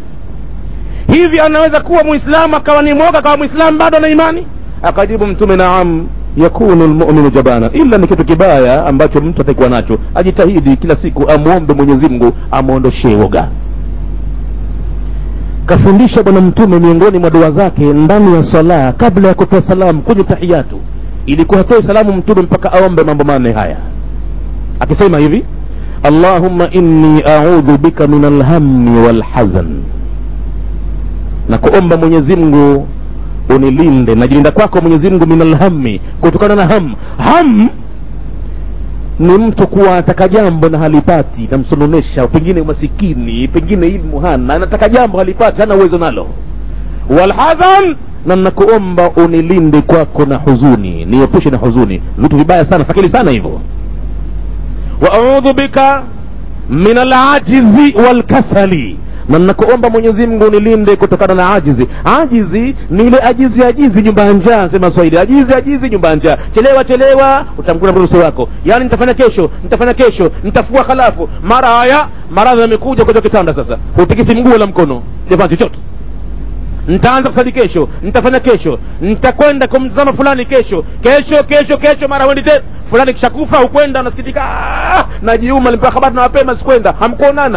hivi anaweza kuwa muislamu akawa ni mwoga akawa muislamu bado ana imani akajibu mtume naam yakunu lmuminu jabana ila ni kitu kibaya ambacho mtu atakuwa nacho ajitahidi kila siku amwombe mwenyezi mungu amwondoshee woga kafundisha bwana mtume miongoni mwa dua zake ndani ya sala kabla ya kutoa salamu kwenye tahiyatu ilikuwa hatoe salamu mtume mpaka aombe mambo manne haya akisema hivi allahumma inni audhu bika min alhammi walhazan na kuomba mwenyezi mungu unilinde najilinda kwako mwenyezi mungu min alhammi kutokana na ham ham ni mtu kuwa anataka jambo na halipati namsononesha pengine umasikini pengine ilmu hana anataka jambo halipati hana uwezo nalo walhazan na nakuomba unilinde kwako na huzuni niepushe na huzuni vitu vibaya sana fakili sana hivyo wa audhu bika min alajizi walkasali na nakuomba mwenyezi mungu unilinde kutokana na ajizi ajizi ni ile ajizi ajizi nyumba ya njaa sema swahili ajizi ajizi nyumba ya njaa chelewa chelewa utamkuna mrusi wako yaani nitafanya kesho nitafanya kesho nitafua halafu mara haya maradhi yamekuja kwenye kitanda sasa hutikisi mguu wala mkono jafanya chochote nitaanza kusali kesho nitafanya kesho nitakwenda kumtazama fulani kesho kesho kesho kesho mara wendi tena fulani kishakufa ukwenda unasikitika "Ah, najiuma nimepewa habari na mapema sikwenda hamkuonana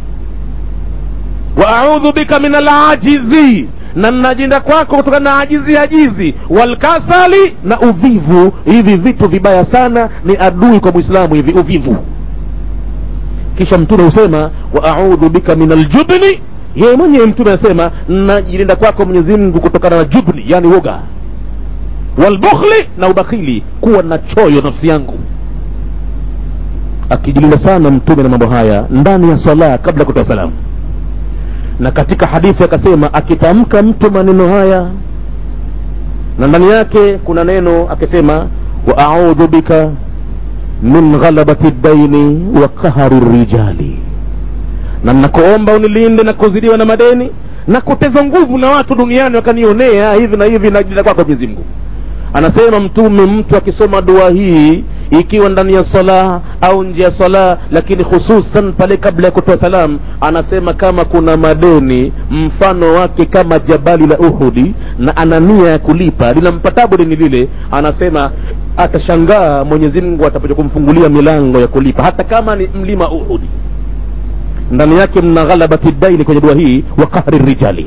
wa audhu bika min alajizi na najinda kwako kutokana na ajizi ajizi walkasali na uvivu hivi vitu vibaya sana ni adui kwa mwislamu hivi uvivu kisha mtume husema wa audhu bika min aljubni yeye mwenyewe mtume anasema najilinda kwako mwenyezi mungu kutokana na jubni yani woga walbukhli na ubakhili kuwa na choyo nafsi yangu akijilinda sana mtume na mambo haya ndani ya sala kabla ya kutoa salamu na katika hadithi akasema akitamka mtu maneno haya na ndani yake kuna neno akisema wa audhu bika min ghalabati daini wa qahari rijali na nakuomba unilinde na kuzidiwa na madeni na kuteza nguvu na watu duniani wakanionea hivi na hivi najilinda kwako mwenyezi mungu anasema mtume mtu akisoma dua hii ikiwa ndani ya sala au nje ya sala lakini hususan pale kabla ya kutoa salam anasema kama kuna madeni mfano wake kama jabali la uhudi na ana nia ya kulipa linampatabu deni lile anasema atashangaa mwenyezi mungu atapoja kumfungulia milango ya kulipa hata kama ni mlima uhudi ndani yake mna ghalabati daini kwenye dua hii wa qahri rijali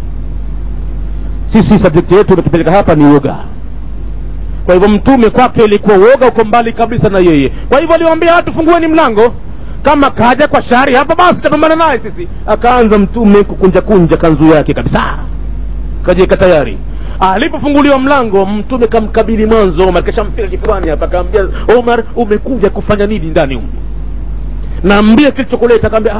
sisi subject yetu imetupeleka hapa ni woga kwa hivyo mtume kwake ilikuwa woga uko mbali kabisa na yeye kwa hivyo aliwaambia watu fungueni mlango kama kaja kwa shari hapa basi tapambana naye sisi akaanza mtume kukunja kunja kanzu yake kabisa kajiweka tayari alipofunguliwa mlango mtume kamkabili mwanzo omar kashamfika kifuani hapa akaambia omar umekuja kufanya nini ndani humu naambia kilichokuleta akaambia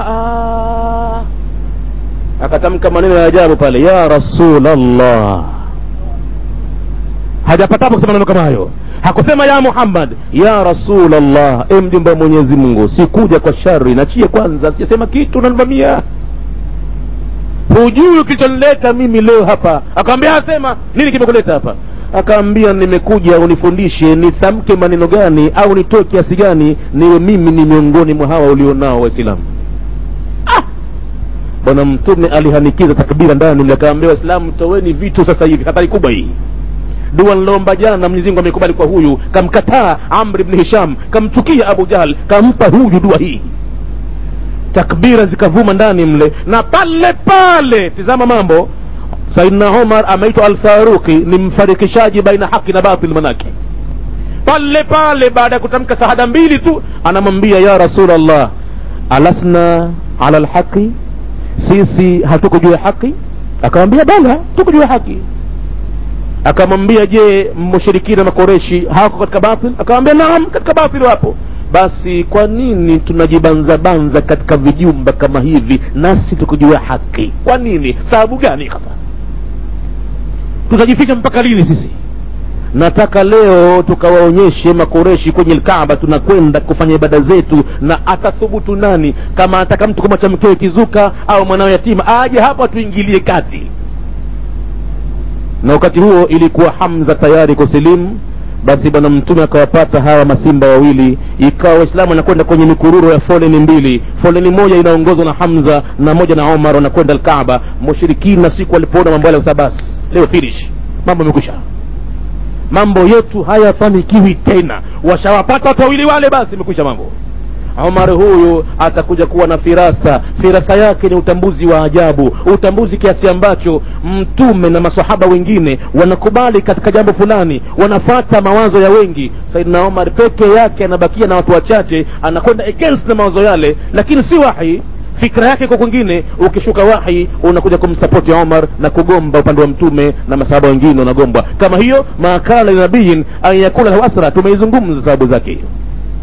akatamka maneno ya ajabu pale ya rasulallah hajapatapo kusema maneno kama hayo hakusema ya muhammad ya rasulallah e mjumbe wa mwenyezi mungu sikuja kwa shari nachie kwanza sijasema kitu nanivamia hujui kilichonileta mimi leo hapa akaambia asema nini kimekuleta hapa akaambia nimekuja unifundishe nisamke maneno gani au nitoe kiasi gani niwe mimi ni miongoni mwa hawa ulionao waislamu ah! bwana mtume alihanikiza takbira ndani akaambia waislamu toweni vitu sasa hivi hatari kubwa hii dua niloomba jana na mwenyezi mungu amekubali kwa huyu kamkataa amri bni hisham kamchukia abu jahl kampa huyu dua hii takbira zikavuma ndani mle na pale pale tizama mambo saidna umar ameitwa alfaruqi ni mfarikishaji baina haki na batil manake pale pale baada ya kutamka shahada mbili tu anamwambia ya rasulllah alasna ala lhaqi sisi hatuko juu ya haki akamwambia bala tuko juu ya haki akamwambia je mushirikina makoreshi hawako katika batil akamwambia naam katika batil wapo basi kwa nini tunajibanzabanza katika vijumba kama hivi nasi tukujua haki kwa nini sababu gani hasa tutajificha mpaka lini sisi nataka leo tukawaonyeshe makoreshi kwenye lkaaba tunakwenda kufanya ibada zetu na atathubutu nani kama ataka mtu kumwacha mkewe kizuka au mwanao yatima aje hapa tuingilie kati na wakati huo ilikuwa hamza tayari kusilimu basi bwana mtume akawapata hawa masimba wawili ikawa waislamu wanakwenda kwenye mikururo ya foleni mbili foleni moja inaongozwa na hamza na moja na omar wanakwenda alkaaba mushirikina siku walipoona mambo yale basi leo finish mambo amekwisha mambo yetu hayafanikiwi tena washawapata watu wawili wale basi imekwisha mambo Omar huyu atakuja kuwa na firasa firasa yake ni utambuzi wa ajabu utambuzi kiasi ambacho mtume na masahaba wengine wanakubali katika jambo fulani wanafata mawazo ya wengi saidina omar peke yake anabakia na watu wachache anakwenda against na mawazo yale lakini si wahi fikra yake kwa kwingine ukishuka wahi unakuja kumsapoti omar na kugomba upande wa mtume na masahaba wengine wanagombwa kama hiyo makala linabiyin an yakula lahu asra tumeizungumza sababu zake hiyo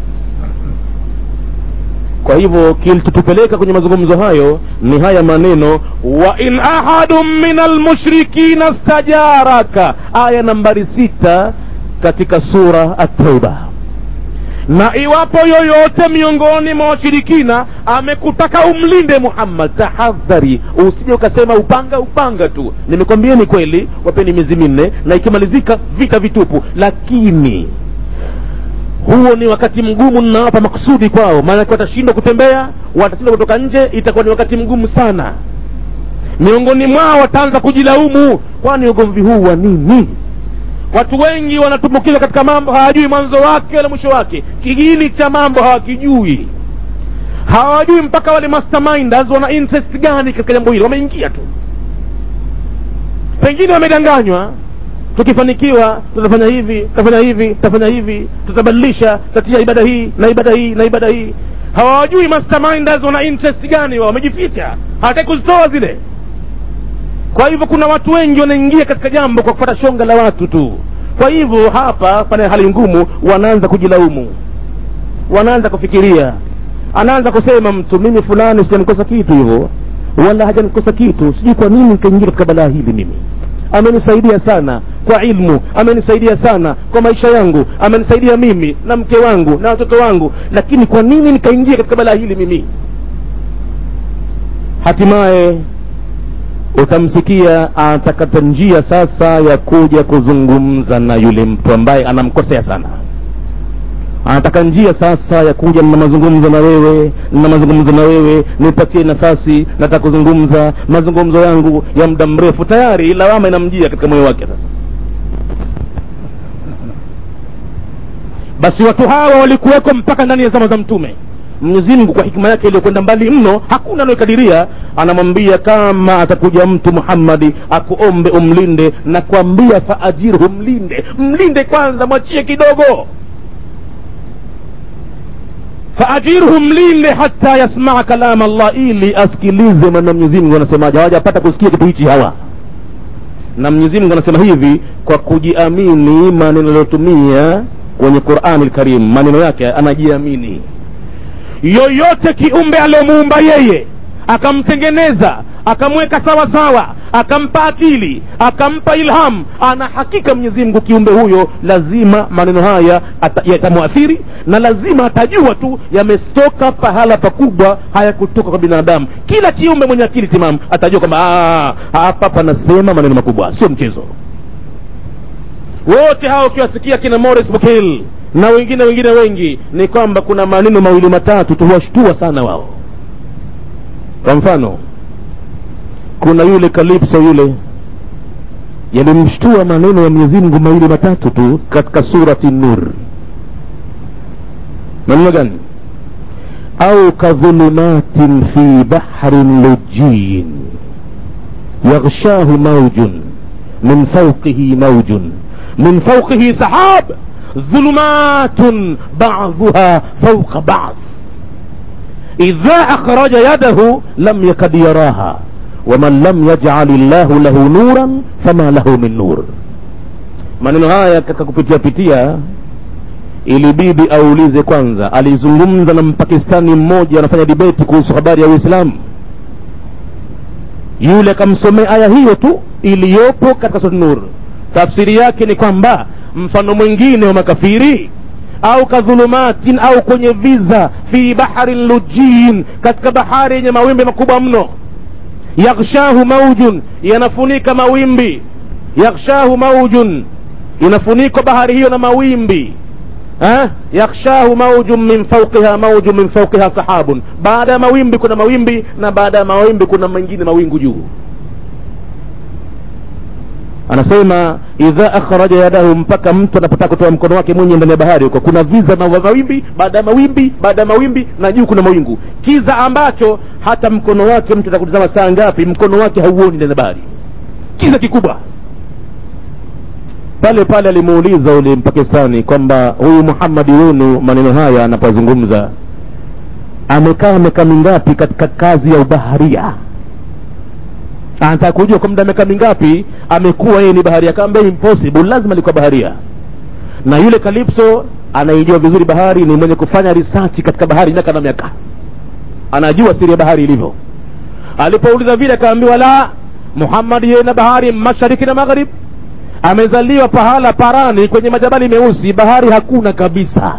kwa hivyo kilichotupeleka kwenye mazungumzo hayo ni haya maneno wa in ahadun min almushrikina stajaraka aya nambari sita katika sura at-tauba na iwapo yoyote miongoni mwa washirikina amekutaka umlinde muhammad tahadhari usije ukasema upanga upanga tu nimekwambieni kweli wapeni miezi minne na ikimalizika vita vitupu lakini huo ni wakati mgumu ninawapa makusudi kwao maanake watashindwa kutembea watashindwa kutoka nje itakuwa ni wakati mgumu sana miongoni mwao wataanza kujilaumu kwani ugomvi huu wa nini watu wengi wanatumbukizwa katika mambo hawajui mwanzo wake wala mwisho wake kiini cha mambo hawakijui hawajui mpaka wale masterminders wana interest gani katika jambo hili wameingia tu pengine wamedanganywa tukifanikiwa tutafanya hivi tutafanya hivi tutafanya hivi tutabadilisha tatia ibada hii na ibada hii na ibada hii hawajui masterminders wana interest gani wao wamejificha hawataki kuzitoa zile kwa hivyo kuna watu wengi wanaingia katika jambo kwa kufuata shonga la watu tu kwa hivyo hapa pana hali ngumu wanaanza kujilaumu wanaanza kufikiria anaanza kusema mtu mimi fulani sijanikosa kitu hivyo wala hajanikosa kitu sijui kwa nini nikaingia katika balaa hili mimi amenisaidia sana kwa ilmu amenisaidia sana kwa maisha yangu amenisaidia mimi na mke wangu na watoto wangu lakini kwa nini nikaingia katika balaa hili mimi hatimaye utamsikia atakata njia sasa ya kuja kuzungumza na yule mtu ambaye anamkosea sana anataka njia sasa ya kuja na mazungumzo na wewe na mazungumzo na wewe nipatie nafasi nataka kuzungumza mazungumzo yangu ya muda mrefu tayari lawama inamjia katika moyo wake sasa basi watu hawa walikuweko mpaka ndani ya zama za mtume mwenyezi mungu kwa hikima yake iliyokwenda mbali mno hakuna anayokadiria anamwambia kama atakuja mtu muhammadi akuombe umlinde na kwambia faajirhu mlinde mlinde kwanza mwachie kidogo faajirhu mlinde hata yasmaa kalama allah ili asikilize maneno mwenyezi mungu anasemaje hawajapata kusikia kitu hichi hawa na mwenyezi mungu anasema hivi kwa kujiamini maneno aliyotumia kwenye qurani lkarim maneno yake anajiamini yoyote kiumbe aliyomuumba yeye akamtengeneza akamweka sawa sawa akampa akili akampa ilham ana hakika mwenyezi mungu kiumbe huyo lazima maneno haya yatamwathiri na lazima atajua tu yamestoka pahala pakubwa hayakutoka kwa binadamu kila kiumbe mwenye akili timamu atajua kwamba hapa panasema maneno makubwa sio mchezo wote hao ukiwasikia kina Morris Bukil na wengine wengine wengi ni kwamba kuna maneno mawili matatu tu huwashtua sana wao kwa mfano kuna yule kalipso yule yalimshtua maneno ya mwenyezi mungu mawili matatu tu katika surati nur maneno gani au kadhulumatin fi bahrin lujiyin yaghshahu maujun min fauqihi maujun min fauqihi sahab ظلمات بعضها فوق بعض إذا أخرج يده لم يكد يراها ومن لم يجعل الله له نورا فما له من نور maneno haya katika kupitia pitia ilibidi aulize kwanza alizungumza na mpakistani mmoja anafanya dibeti kuhusu habari ya uislamu yule akamsomea aya hiyo tu iliyopo katika sura nur tafsiri yake ni kwamba mfano mwingine wa makafiri au kadhulumatin au kwenye viza fi baharin lujin katika bahari yenye mawimbi makubwa mno yaghshahu maujun yanafunika mawimbi yaghshahu maujun inafunikwa bahari hiyo na mawimbi eh? yaghshahu maujun min fauqiha maujun min fauqiha sahabun baada ya mawimbi kuna mawimbi na baada ya mawimbi kuna mengine mawingu juu anasema idha akhraja yadahu mpaka mtu anapotaka kutoa mkono wake mwenye ndani ya bahari huko kuna viza na mawimbi baada ya mawimbi baada ya mawimbi na juu kuna mawingu kiza ambacho hata mkono wake mtu atakutazama saa ngapi mkono wake hauoni ndani ya bahari kiza kikubwa pale pale alimuuliza ule mpakistani kwamba huyu muhammadi wenu maneno haya anapozungumza amekaa miaka mingapi katika kazi ya ubaharia anataka kujua kwa muda miaka mingapi amekuwa yeye ni baharia kaambia impossible lazima alikuwa baharia na yule kalipso anaijua vizuri bahari ni mwenye kufanya research katika bahari miaka na miaka anajua siri ya bahari ilivyo alipouliza vile akaambiwa la muhammad yeye na bahari mashariki na magharib amezaliwa pahala parani kwenye majabali meusi bahari hakuna kabisa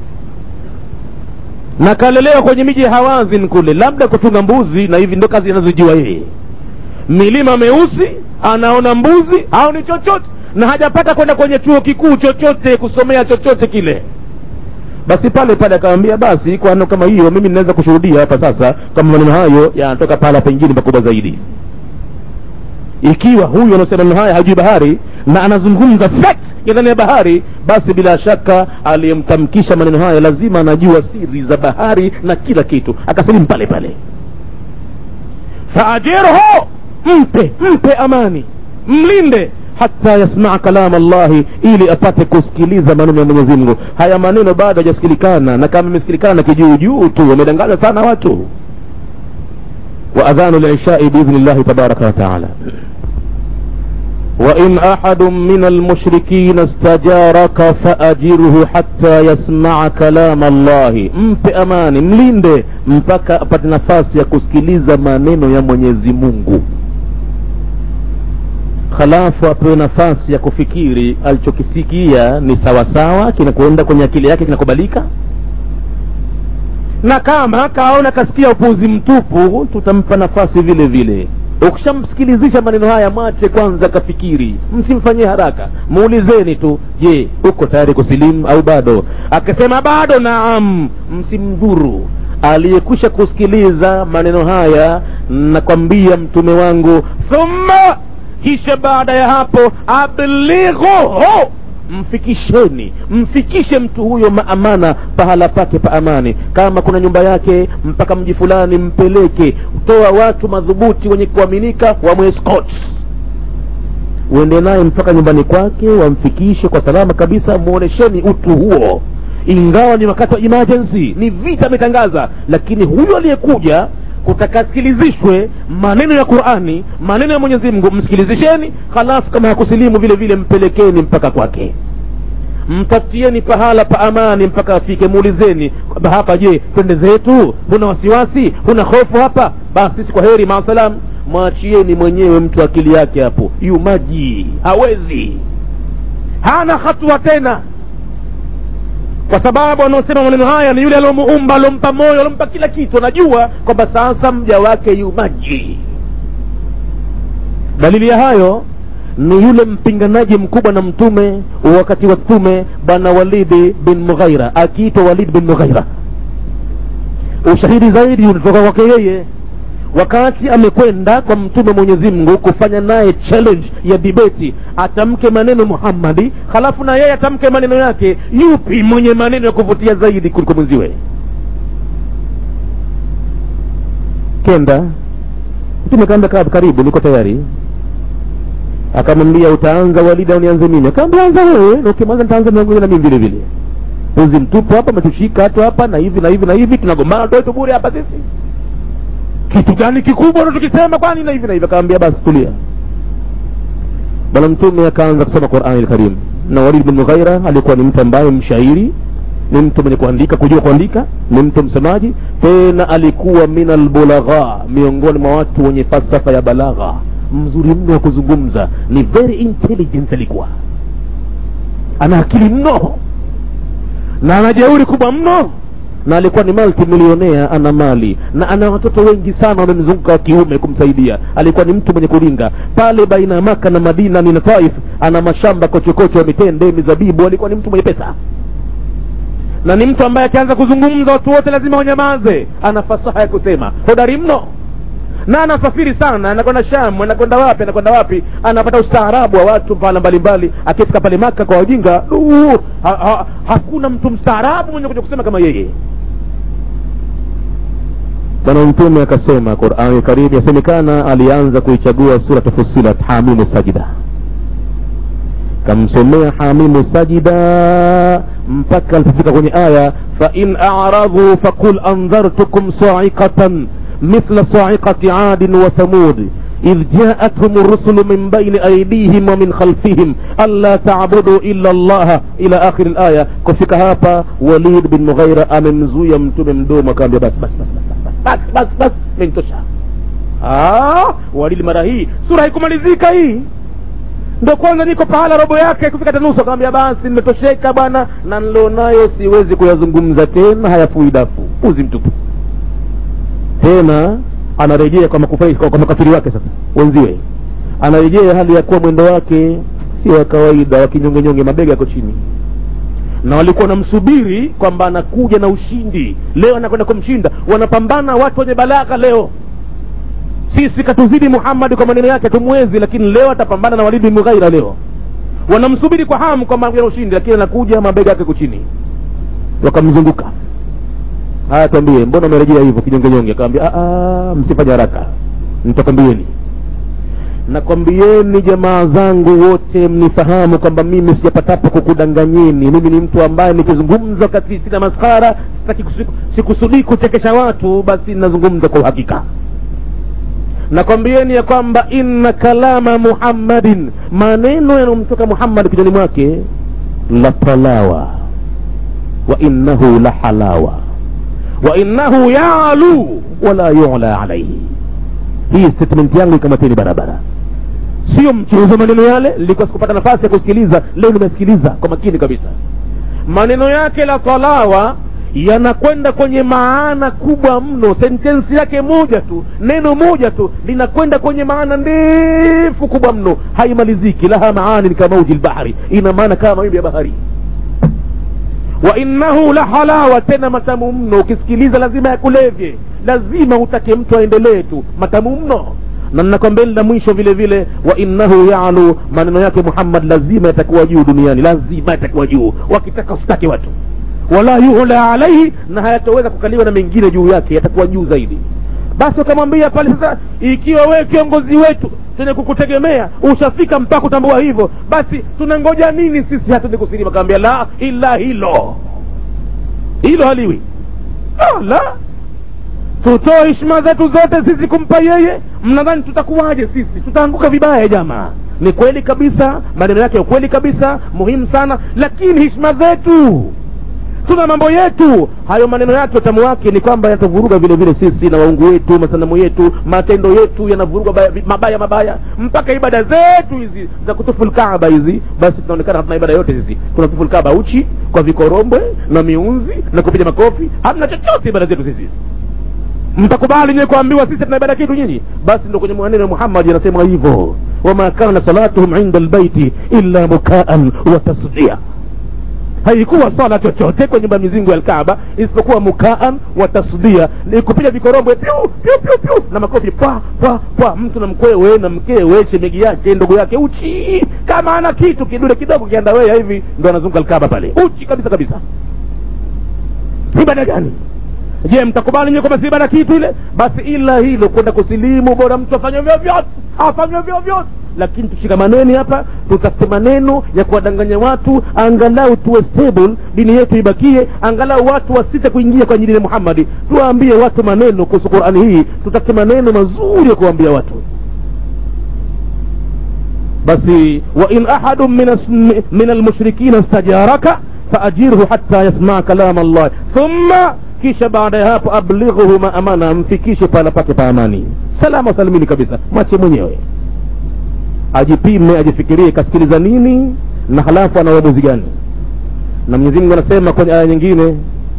na kalelewa kwenye miji ya hawazin kule labda kutunga mbuzi na hivi ndo kazi anazojua yeye milima meusi anaona mbuzi au ni chochote na hajapata kwenda kwenye chuo kikuu chochote kusomea chochote kile basi pale pale akamwambia basi kwa ano kama hiyo mimi ninaweza kushuhudia hapa sasa kama maneno hayo yanatoka pahala pengine pakubwa zaidi ikiwa huyu anasema maneno haya hajui bahari na anazungumza fact ya ndani ya bahari basi bila shaka aliyemtamkisha maneno haya lazima anajua siri za bahari na kila kitu akasilimu pale pale faajirhu mpe mpe amani mlinde hata yasmaa kalama llahi ili apate kusikiliza maneno ya mwenyezi mungu haya maneno bado hajasikilikana na kama imesikilikana kijuujuu tu wamedanganya sana watu wa adhanu lishai biidhni llahi tabaraka wataala وإن أحد من المشركين استجارك فأجره حتى يسمع كلام الله mpe amani mlinde mpaka apate nafasi ya kusikiliza maneno ya mwenyezi mungu halafu apewe nafasi ya kufikiri alichokisikia ni sawasawa kinakwenda kwenye akili yake kinakubalika na kama kaona kasikia upuzi mtupu tutampa nafasi vile vile ukishamsikilizisha maneno haya mwache kwanza kafikiri msimfanyie haraka muulizeni tu je uko tayari kusilimu au bado akisema bado naam msimdhuru aliyekwisha kusikiliza maneno haya nakwambia mtume wangu thumma kisha baada ya hapo ablighuhu mfikisheni mfikishe mtu huyo maamana pahala pake pa amani kama kuna nyumba yake mpaka mji fulani mpeleke toa watu madhubuti wenye kuaminika wamwescot uende naye mpaka nyumbani kwake wamfikishe kwa salama kabisa muonesheni utu huo ingawa ni wakati wa emergency ni vita ametangaza lakini huyo aliyekuja kutakasikilizishwe maneno ya qurani maneno ya mwenyezi mungu msikilizisheni halafu kama hakusilimu vile vile mpelekeni mpaka kwake mtafutieni pahala pa amani mpaka afike muulizeni kwamba hapa je twende zetu huna wasiwasi huna hofu hapa basi sisi kwa heri maasalam mwachieni mwenyewe mtu akili yake hapo yu maji hawezi hana hatua tena kwa sababu anaosema maneno haya ni yule aliomuumba aliompa moyo aliompa kila kitu anajua kwamba sasa mja wake yu maji dalili ya hayo ni yule mpinganaji mkubwa na mtume wakati wa mtume bwana walidi bin mughaira akiitwa walid bin mughaira ushahidi zaidi ulitoka kwake yeye wakati amekwenda kwa mtume mwenyezi mungu kufanya naye challenge ya dibeti atamke maneno muhammadi halafu na yeye atamke maneno yake yupi mwenye maneno ya kuvutia zaidi kuliko mwenziwe kenda mtume kaambia kaa karibu niko tayari akamwambia utaanza walidi au nianze mimi akaambia anza wewe na ukimaliza nitaanza nangoja na mimi vile vile uzi mtupu hapa ametushika hatu hapa na hivi na hivi na hivi tunagombana toe tubure hapa sisi kitu gani kikubwa unachokisema kwani na hivi na hivi akaambia basi tulia bwana mtume akaanza kusoma qurani lkarim na walid bin mughaira alikuwa ni mtu ambaye mshairi ni mtu mwenye kuandika kujua kuandika ni mtu msemaji tena alikuwa min albulagha miongoni mwa watu wenye falsafa ya balagha mzuri mno wa kuzungumza ni very intelligent alikuwa ana akili mno na ana jeuri kubwa mno na alikuwa ni multimilionea ana mali na ana watoto wengi sana wamemzunguka wa kiume kumsaidia alikuwa ni mtu mwenye kuringa pale baina ya maka na madina ni na taif ana mashamba kochokocho ya mitende mizabibu alikuwa ni mtu mwenye pesa na ni mtu ambaye akianza kuzungumza watu wote lazima wanyamaze ana fasaha ya kusema hodari mno na anasafiri sana anakwenda shamu anakwenda wapi anakwenda wapi anapata ustaarabu wa watu pahala mbalimbali akifika pale maka kwa wajinga uh, ha, ha, hakuna mtu mstaarabu mwenye kuja kusema kama yeye bwana mtume akasema qurani karimu yasemekana alianza kuichagua suratu fusilat hamimu sajida kamsomea hamimu sajida mpaka alipofika kwenye aya fain aradhu faqul andhartukum saikatan mithla saikati adin wa thamud إذ جاءتهم الرسل من بين أيديهم ومن خلفهم ألا تعبدوا إلا الله إلى آخر الآية كفك هابا وليد بن مغيرة أممزويا متوم مدوم وكان بس بس بس بس بس بس بس من تشا آه وليد mara hii sura haikumalizika hii ndo kwanza niko pahala robo yake kufika tanusu akamwambia basi nimetosheka bwana na nilionayo siwezi kuyazungumza tena hayafui dafu uzi mtupu tena anarejea kwa makufari kwa, kwa makafiri wake sasa wenziwe anarejea hali ya kuwa mwendo wake sio wa kawaida wa kinyongenyonge mabega yako chini na walikuwa wanamsubiri kwamba anakuja na ushindi leo anakwenda kumshinda wanapambana watu wenye balagha leo sisi katuzidi muhammadi kwa maneno yake tumwezi lakini leo atapambana na walid bin mughaira leo wanamsubiri kwa hamu kwamba anakuja na ushindi lakini anakuja mabega yake kuchini wakamzunguka haya twambie mbona umerejea hivyo kinyongenyonge akawambia msifanye haraka nitakwambieni nakwambieni jamaa zangu wote mnifahamu kwamba mimi sijapatapo kukudanganyeni mimi ni mtu ambaye nikizungumza wakati sina maskara sitaki sikusudii kuchekesha watu basi nazungumza kwa uhakika nakwambieni ya kwamba inna kalama muhammadin maneno yanayomtoka muhammad kinywani mwake la talawa wa innahu la halawa wa innahu yalu wala yula alaihi hii statement yangu ikamateni barabara sio mchuuza maneno yale nilikuwa sikupata nafasi ya kusikiliza leo nimesikiliza kwa makini kabisa maneno yake la talawa yanakwenda kwenye maana kubwa mno sentensi yake moja tu neno moja tu linakwenda kwenye maana ndefu kubwa mno haimaliziki laha maani kamauji lbahri ina maana kama mawimbi ya bahari wa innahu la halawa tena matamu mno ukisikiliza lazima yakulevye lazima utake mtu aendelee tu matamu mno na ninakwambia la mwisho vile vile wa innahu yalu maneno yake muhammad lazima yatakuwa juu duniani lazima yatakuwa juu wakitaka usitake watu wala yuhla alaihi na hayatoweza kukaliwa na mengine juu yake yatakuwa juu zaidi basi ukamwambia pale sasa ikiwa wewe kiongozi wetu chenye kukutegemea ushafika mpaka utambua hivyo basi tunangoja nini sisi hatuende kusilima kaambia la ila hilo hilo haliwi ah, la tutoe heshima zetu zote sisi kumpa yeye mnadhani tutakuwaje sisi tutaanguka vibaya jamaa ni kweli kabisa maneno yake ukweli kabisa muhimu sana lakini heshima zetu tuna mambo yetu hayo maneno yake utamu wake ni kwamba yanatuvuruga vile vile sisi na waungu wetu masanamu yetu matendo yetu yanavuruga mabaya mabaya mpaka ibada zetu hizi za kutufu lkaaba hizi basi tunaonekana hatuna ibada yote sisi tunatufu lkaaba uchi kwa vikorombwe na miunzi na kupiga makofi hamna chochote ibada zetu sisi mtakubali nyewe kuambiwa sisi tuna ibada kitu nyinyi basi ndo kwenye maneno ya muhammadi anasema hivyo wama kana salatuhum inda lbaiti illa mukaan wa tasdia haikuwa swala chochote kwenye nyumba mizingu ya alkaaba isipokuwa mukaan wa tasdia ni kupiga vikorombwe pyu pyu pyu pyu na makofi pwa pwa pwa mtu na mkwewe na mkewe shemegi yake ndugu yake uchi kama ana kitu kidude kidogo kiandawea hivi ndo anazunguka alkaaba pale uchi kabisa kabisa ibada gani je mtakubali nyewe kwamba si ibada kitu ile basi ila hilo kwenda kusilimu bora mtu afanye vyovyote afanye vyovyote lakini tushikamaneni hapa tutafute maneno ya kuwadanganya watu angalau tuwe stable dini yetu ibakie angalau watu wasite kuingia kwenye dini ya muhammadi tuwaambie watu maneno kuhusu qurani hii tutafute maneno mazuri ya kuwaambia watu basi wain ahadu min almushrikina stajaraka faajirhu hatta yasmaa kalama allah thumma kisha baada ya hapo ablighuhu maamana mfikishe pahala pake pa amani salama salimini kabisa mwache mwenyewe ajipime ajifikirie kasikiliza nini na halafu ana uamuzi gani na mwenyezi mungu anasema kwenye aya nyingine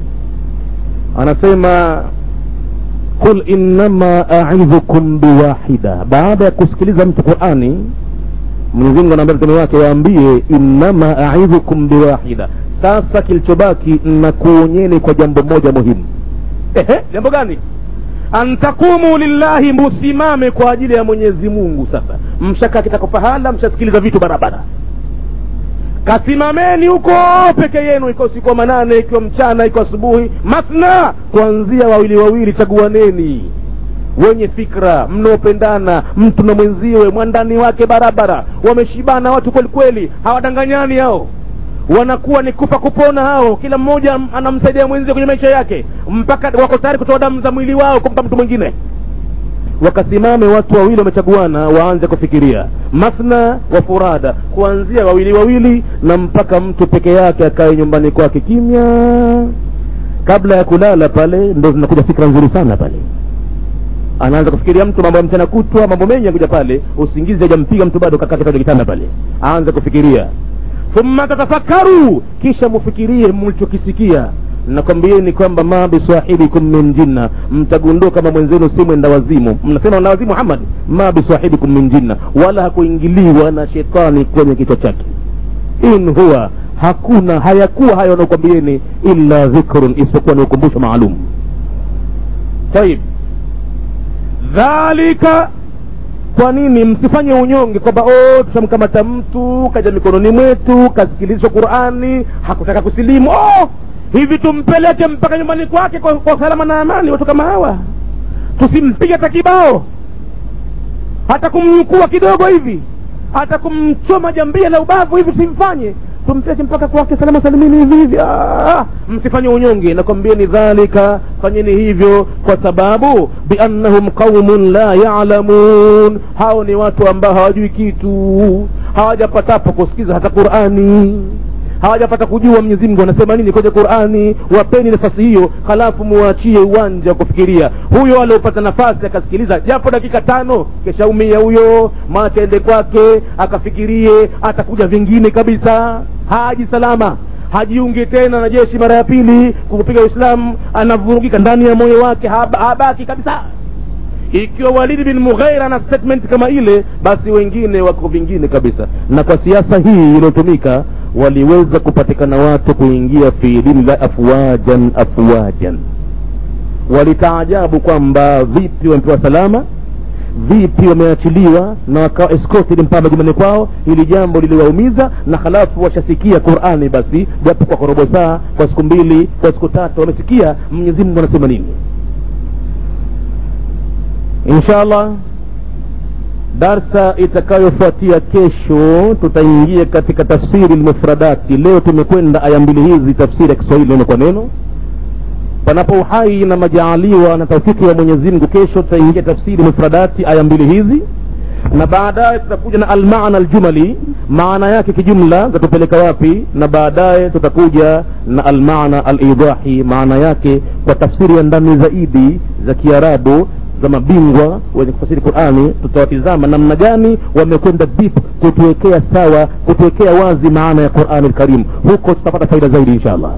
anasema qul innama aidhukum biwahida baada ya kusikiliza mtu qurani mwenyezi mungu anaambia mtume wake waambie innama aidhukum biwahida sasa kilichobaki na kuonyeni kwa jambo moja muhimu ehe jambo gani an taqumu lillahi musimame kwa ajili ya mwenyezi mungu sasa mshakaa kitako pahala mshasikiliza vitu barabara kasimameni huko peke yenu ikiwa usiku wa manane ikiwa mchana ikiwa asubuhi masna kuanzia wawili wawili chaguaneni wenye fikra mnaopendana mtu na mwenziwe mwandani wake barabara wameshibana watu kweli kweli hawadanganyani hao wanakuwa ni kufa kupona hao kila mmoja anamsaidia mwenzie kwenye maisha yake mpaka wako tayari kutoa damu za mwili wao kumpa mtu mwingine wakasimame watu wawili wamechaguana waanze kufikiria mathna wa furada kuanzia wawili wawili na mpaka mtu peke yake akae nyumbani kwake kimya kabla ya kulala pale ndo zinakuja fikra nzuri sana pale anaanza kufikiria mtu mambo ya mchana kutwa mambo mengi yakuja pale usingizi hajampiga mtu bado kakati pale kitanda pale aanze kufikiria thumma tatafakaru kisha mufikirie mlichokisikia nakwambieni kwamba ma bisahibikum min jinna mtagundua kama mwenzenu si mwenda wazimu mnasema na wazimu muhammad ma bisahibikum min jinna wala hakuingiliwa na shetani kwenye kichwa chake in huwa hakuna hayakuwa hayo wanaokwambieni illa dhikrun isipokuwa ni ukumbusho maalum taib dhalika kwa nini msifanye unyonge kwamba oh, tushamkamata mtu kaja mikononi mwetu kasikilizwa qurani hakutaka kusilimu oh, hivi tumpeleke mpaka nyumbani kwake kwa, kwa salama na amani watu kama hawa tusimpige hata kibao hata kumnyukua kidogo hivi hata kumchoma jambia la ubavu hivi tusimfanye tumpeleke mpaka kwake salama salimini hivi hivi ah, msifanye unyonge nakwambieni dhalika fanyeni hivyo kwa sababu biannahum qaumun la yalamun hao ni watu ambao hawajui kitu hawajapatapo kusikiza hata qurani hawajapata kujua mwenyezi mungu anasema nini kwenye qurani wapeni nafasi hiyo halafu muachie uwanja wa kufikiria huyo aliopata nafasi akasikiliza japo dakika tano keshaumia huyo macha ende kwake akafikirie atakuja vingine kabisa haji salama hajiungi tena na jeshi mara ya pili kupiga uislamu anavurugika ndani ya moyo wake haba, habaki kabisa ikiwa walidi bin mughaira na statement kama ile basi wengine wako vingine kabisa na kwa siasa hii iliyotumika waliweza kupatikana watu kuingia fi dini la afwajan afwajan walitaajabu kwamba vipi wamepewa salama vipi wameachiliwa na wakawa escorted mpaka majumbani kwao hili jambo liliwaumiza na halafu washasikia qurani basi japo kwa korobo saa kwa siku mbili kwa siku tatu wamesikia mwenyezi mungu anasema nini insha allah darsa itakayofuatia kesho tutaingia katika tafsiri lmufradati leo tumekwenda aya mbili hizi tafsiri ya kiswahili neno kwa neno panapo uhai na majaaliwa na taufiki ya mwenyezi mungu kesho tutaingia tafsiri mufradati aya mbili hizi na baadaye tutakuja na almana aljumali maana yake kijumla zatupeleka wapi na baadaye tutakuja na almana alidahi maana yake kwa tafsiri ya ndani zaidi za kiarabu za mabingwa wenye kufasiri qurani tutawatizama namna gani wamekwenda deep kutuwekea sawa kutuwekea wazi maana ya qurani lkarim huko tutapata faida zaidi insha allah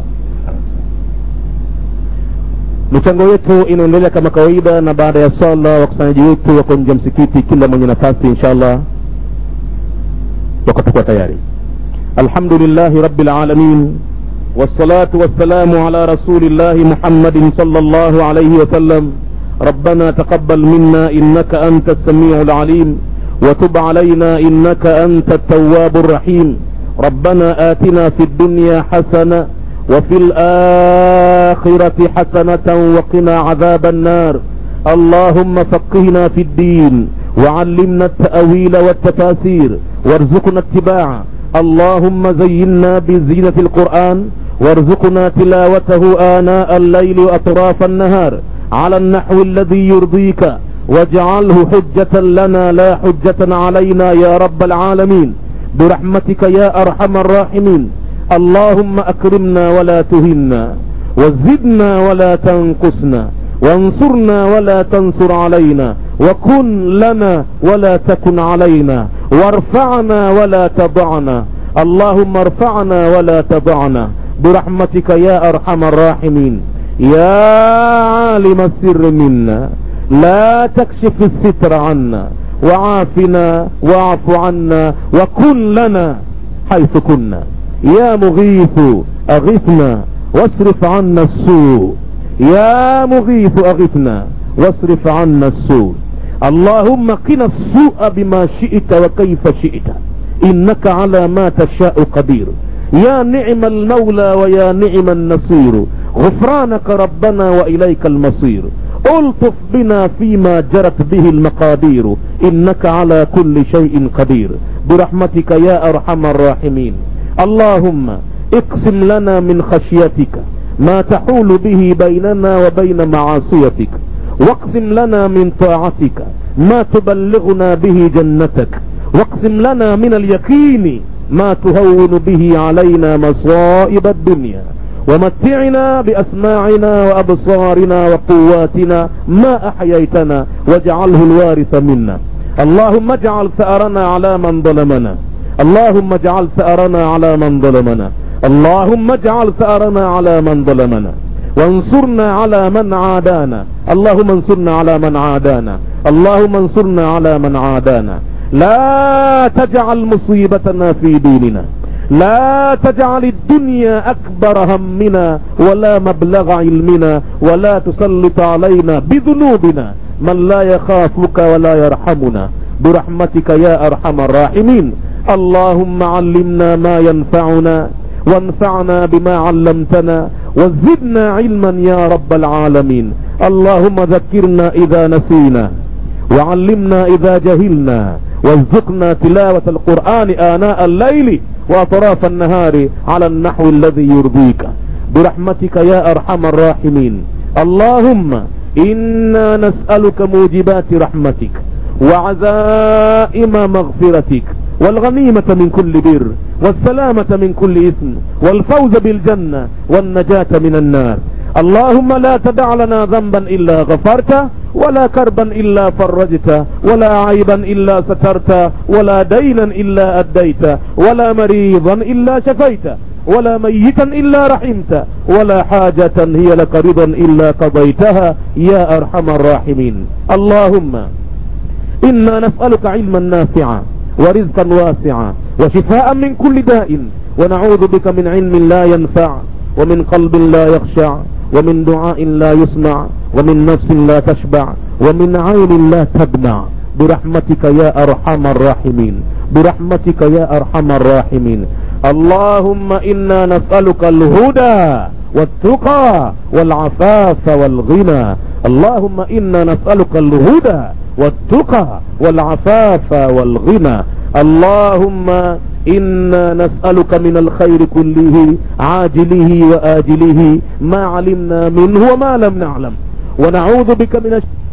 michango yetu inaendelea kama kawaida na baada ya swala wakusanyaji wetu wako nje ya msikiti kila mwenye nafasi insha allah wakatakuwa tayari alhamdulillahi rabi lalamin والصلاة والسلام على رسول الله محمد صلى الله عليه وسلم ربنا تقبل منا إنك أنت السميع العليم وتب علينا إنك أنت التواب الرحيم ربنا آتنا في الدنيا حسنة وفي الآخرة حسنة وقنا عذاب النار اللهم فقهنا في الدين وعلمنا التأويل والتفاسير وارزقنا اتباعه اللهم زينا بزينة القرآن وارزقنا تلاوته آناء الليل وأطراف النهار على النحو الذي يرضيك واجعله حجة لنا لا حجة علينا يا رب العالمين برحمتك يا أرحم الراحمين اللهم أكرمنا ولا تهنا وزدنا ولا تنقصنا وانصرنا ولا تنصر علينا وكن لنا ولا تكن علينا وارفعنا ولا تضعنا اللهم ارفعنا ولا تضعنا برحمتك يا أرحم الراحمين يا عالم السر منا لا تكشف الستر عنا وعافنا واعف عنا وكن لنا حيث كنا يا مغيث أغثنا واصرف عنا السوء يا مغيث أغثنا واصرف عنا السوء اللهم قنا السوء بما شئت وكيف شئت إنك على ما تشاء قدير يا نعم المولى ويا نعم النصير غفرانك ربنا وإليك المصير الطف بنا فيما جرت به المقادير إنك على كل شيء قدير برحمتك يا أرحم الراحمين اللهم اقسم لنا من خشيتك ما تحول به بيننا وبين معاصيتك واقسم لنا من طاعتك ما تبلغنا به جنتك واقسم لنا من اليقين ما تهون به علينا مصائب الدنيا ومتعنا بأسماعنا وأبصارنا وقواتنا ما أحييتنا واجعله الوارث منا اللهم اجعل ثأرنا على من ظلمنا اللهم اجعل ثأرنا على من ظلمنا اللهم اجعل ثأرنا على من ظلمنا وانصرنا على من عادانا اللهم انصرنا على من عادانا اللهم انصرنا على من عادانا لا تجعل مصيبتنا في ديننا لا تجعل الدنيا أكبر همنا ولا مبلغ علمنا ولا تسلط علينا بذنوبنا من لا يخافك ولا يرحمنا برحمتك يا أرحم الراحمين اللهم علمنا ما ينفعنا وانفعنا بما علمتنا وزدنا علما يا رب العالمين اللهم ذكرنا إذا نسينا وعلمنا إذا جهلنا وارزقنا تلاوة القرآن آناء الليل وأطراف النهار على النحو الذي يرضيك برحمتك يا أرحم الراحمين اللهم إنا نسألك موجبات رحمتك وعزائم مغفرتك والغنيمة من كل بر والسلامة من كل إثم والفوز بالجنة والنجاة من النار اللهم لا تدع لنا ذنبا إلا غفرته ولا كربا إلا فرجته ولا عيبا إلا سترته ولا دينا إلا أديته ولا مريضا إلا شفيته ولا ميتا إلا رحمته ولا حاجة هي لك رضا إلا قضيتها يا أرحم الراحمين اللهم إنا نسألك علما نافعا ورزقا واسعا وشفاء من كل داء ونعوذ بك من علم لا ينفع ومن قلب لا يخشع ومن دعاء لا يسمع ومن نفس لا تشبع ومن عين لا تدمع برحمتك يا أرحم الراحمين برحمتك يا أرحم الراحمين اللهم إنا نسألك الهدى والتقى والعفاف والغنى اللهم إنا نسألك الهدى والتقى والعفاف والغنى اللهم إنا نسألك من الخير كله عاجله وآجله ما علمنا منه وما لم نعلم ونعوذ بك من الشر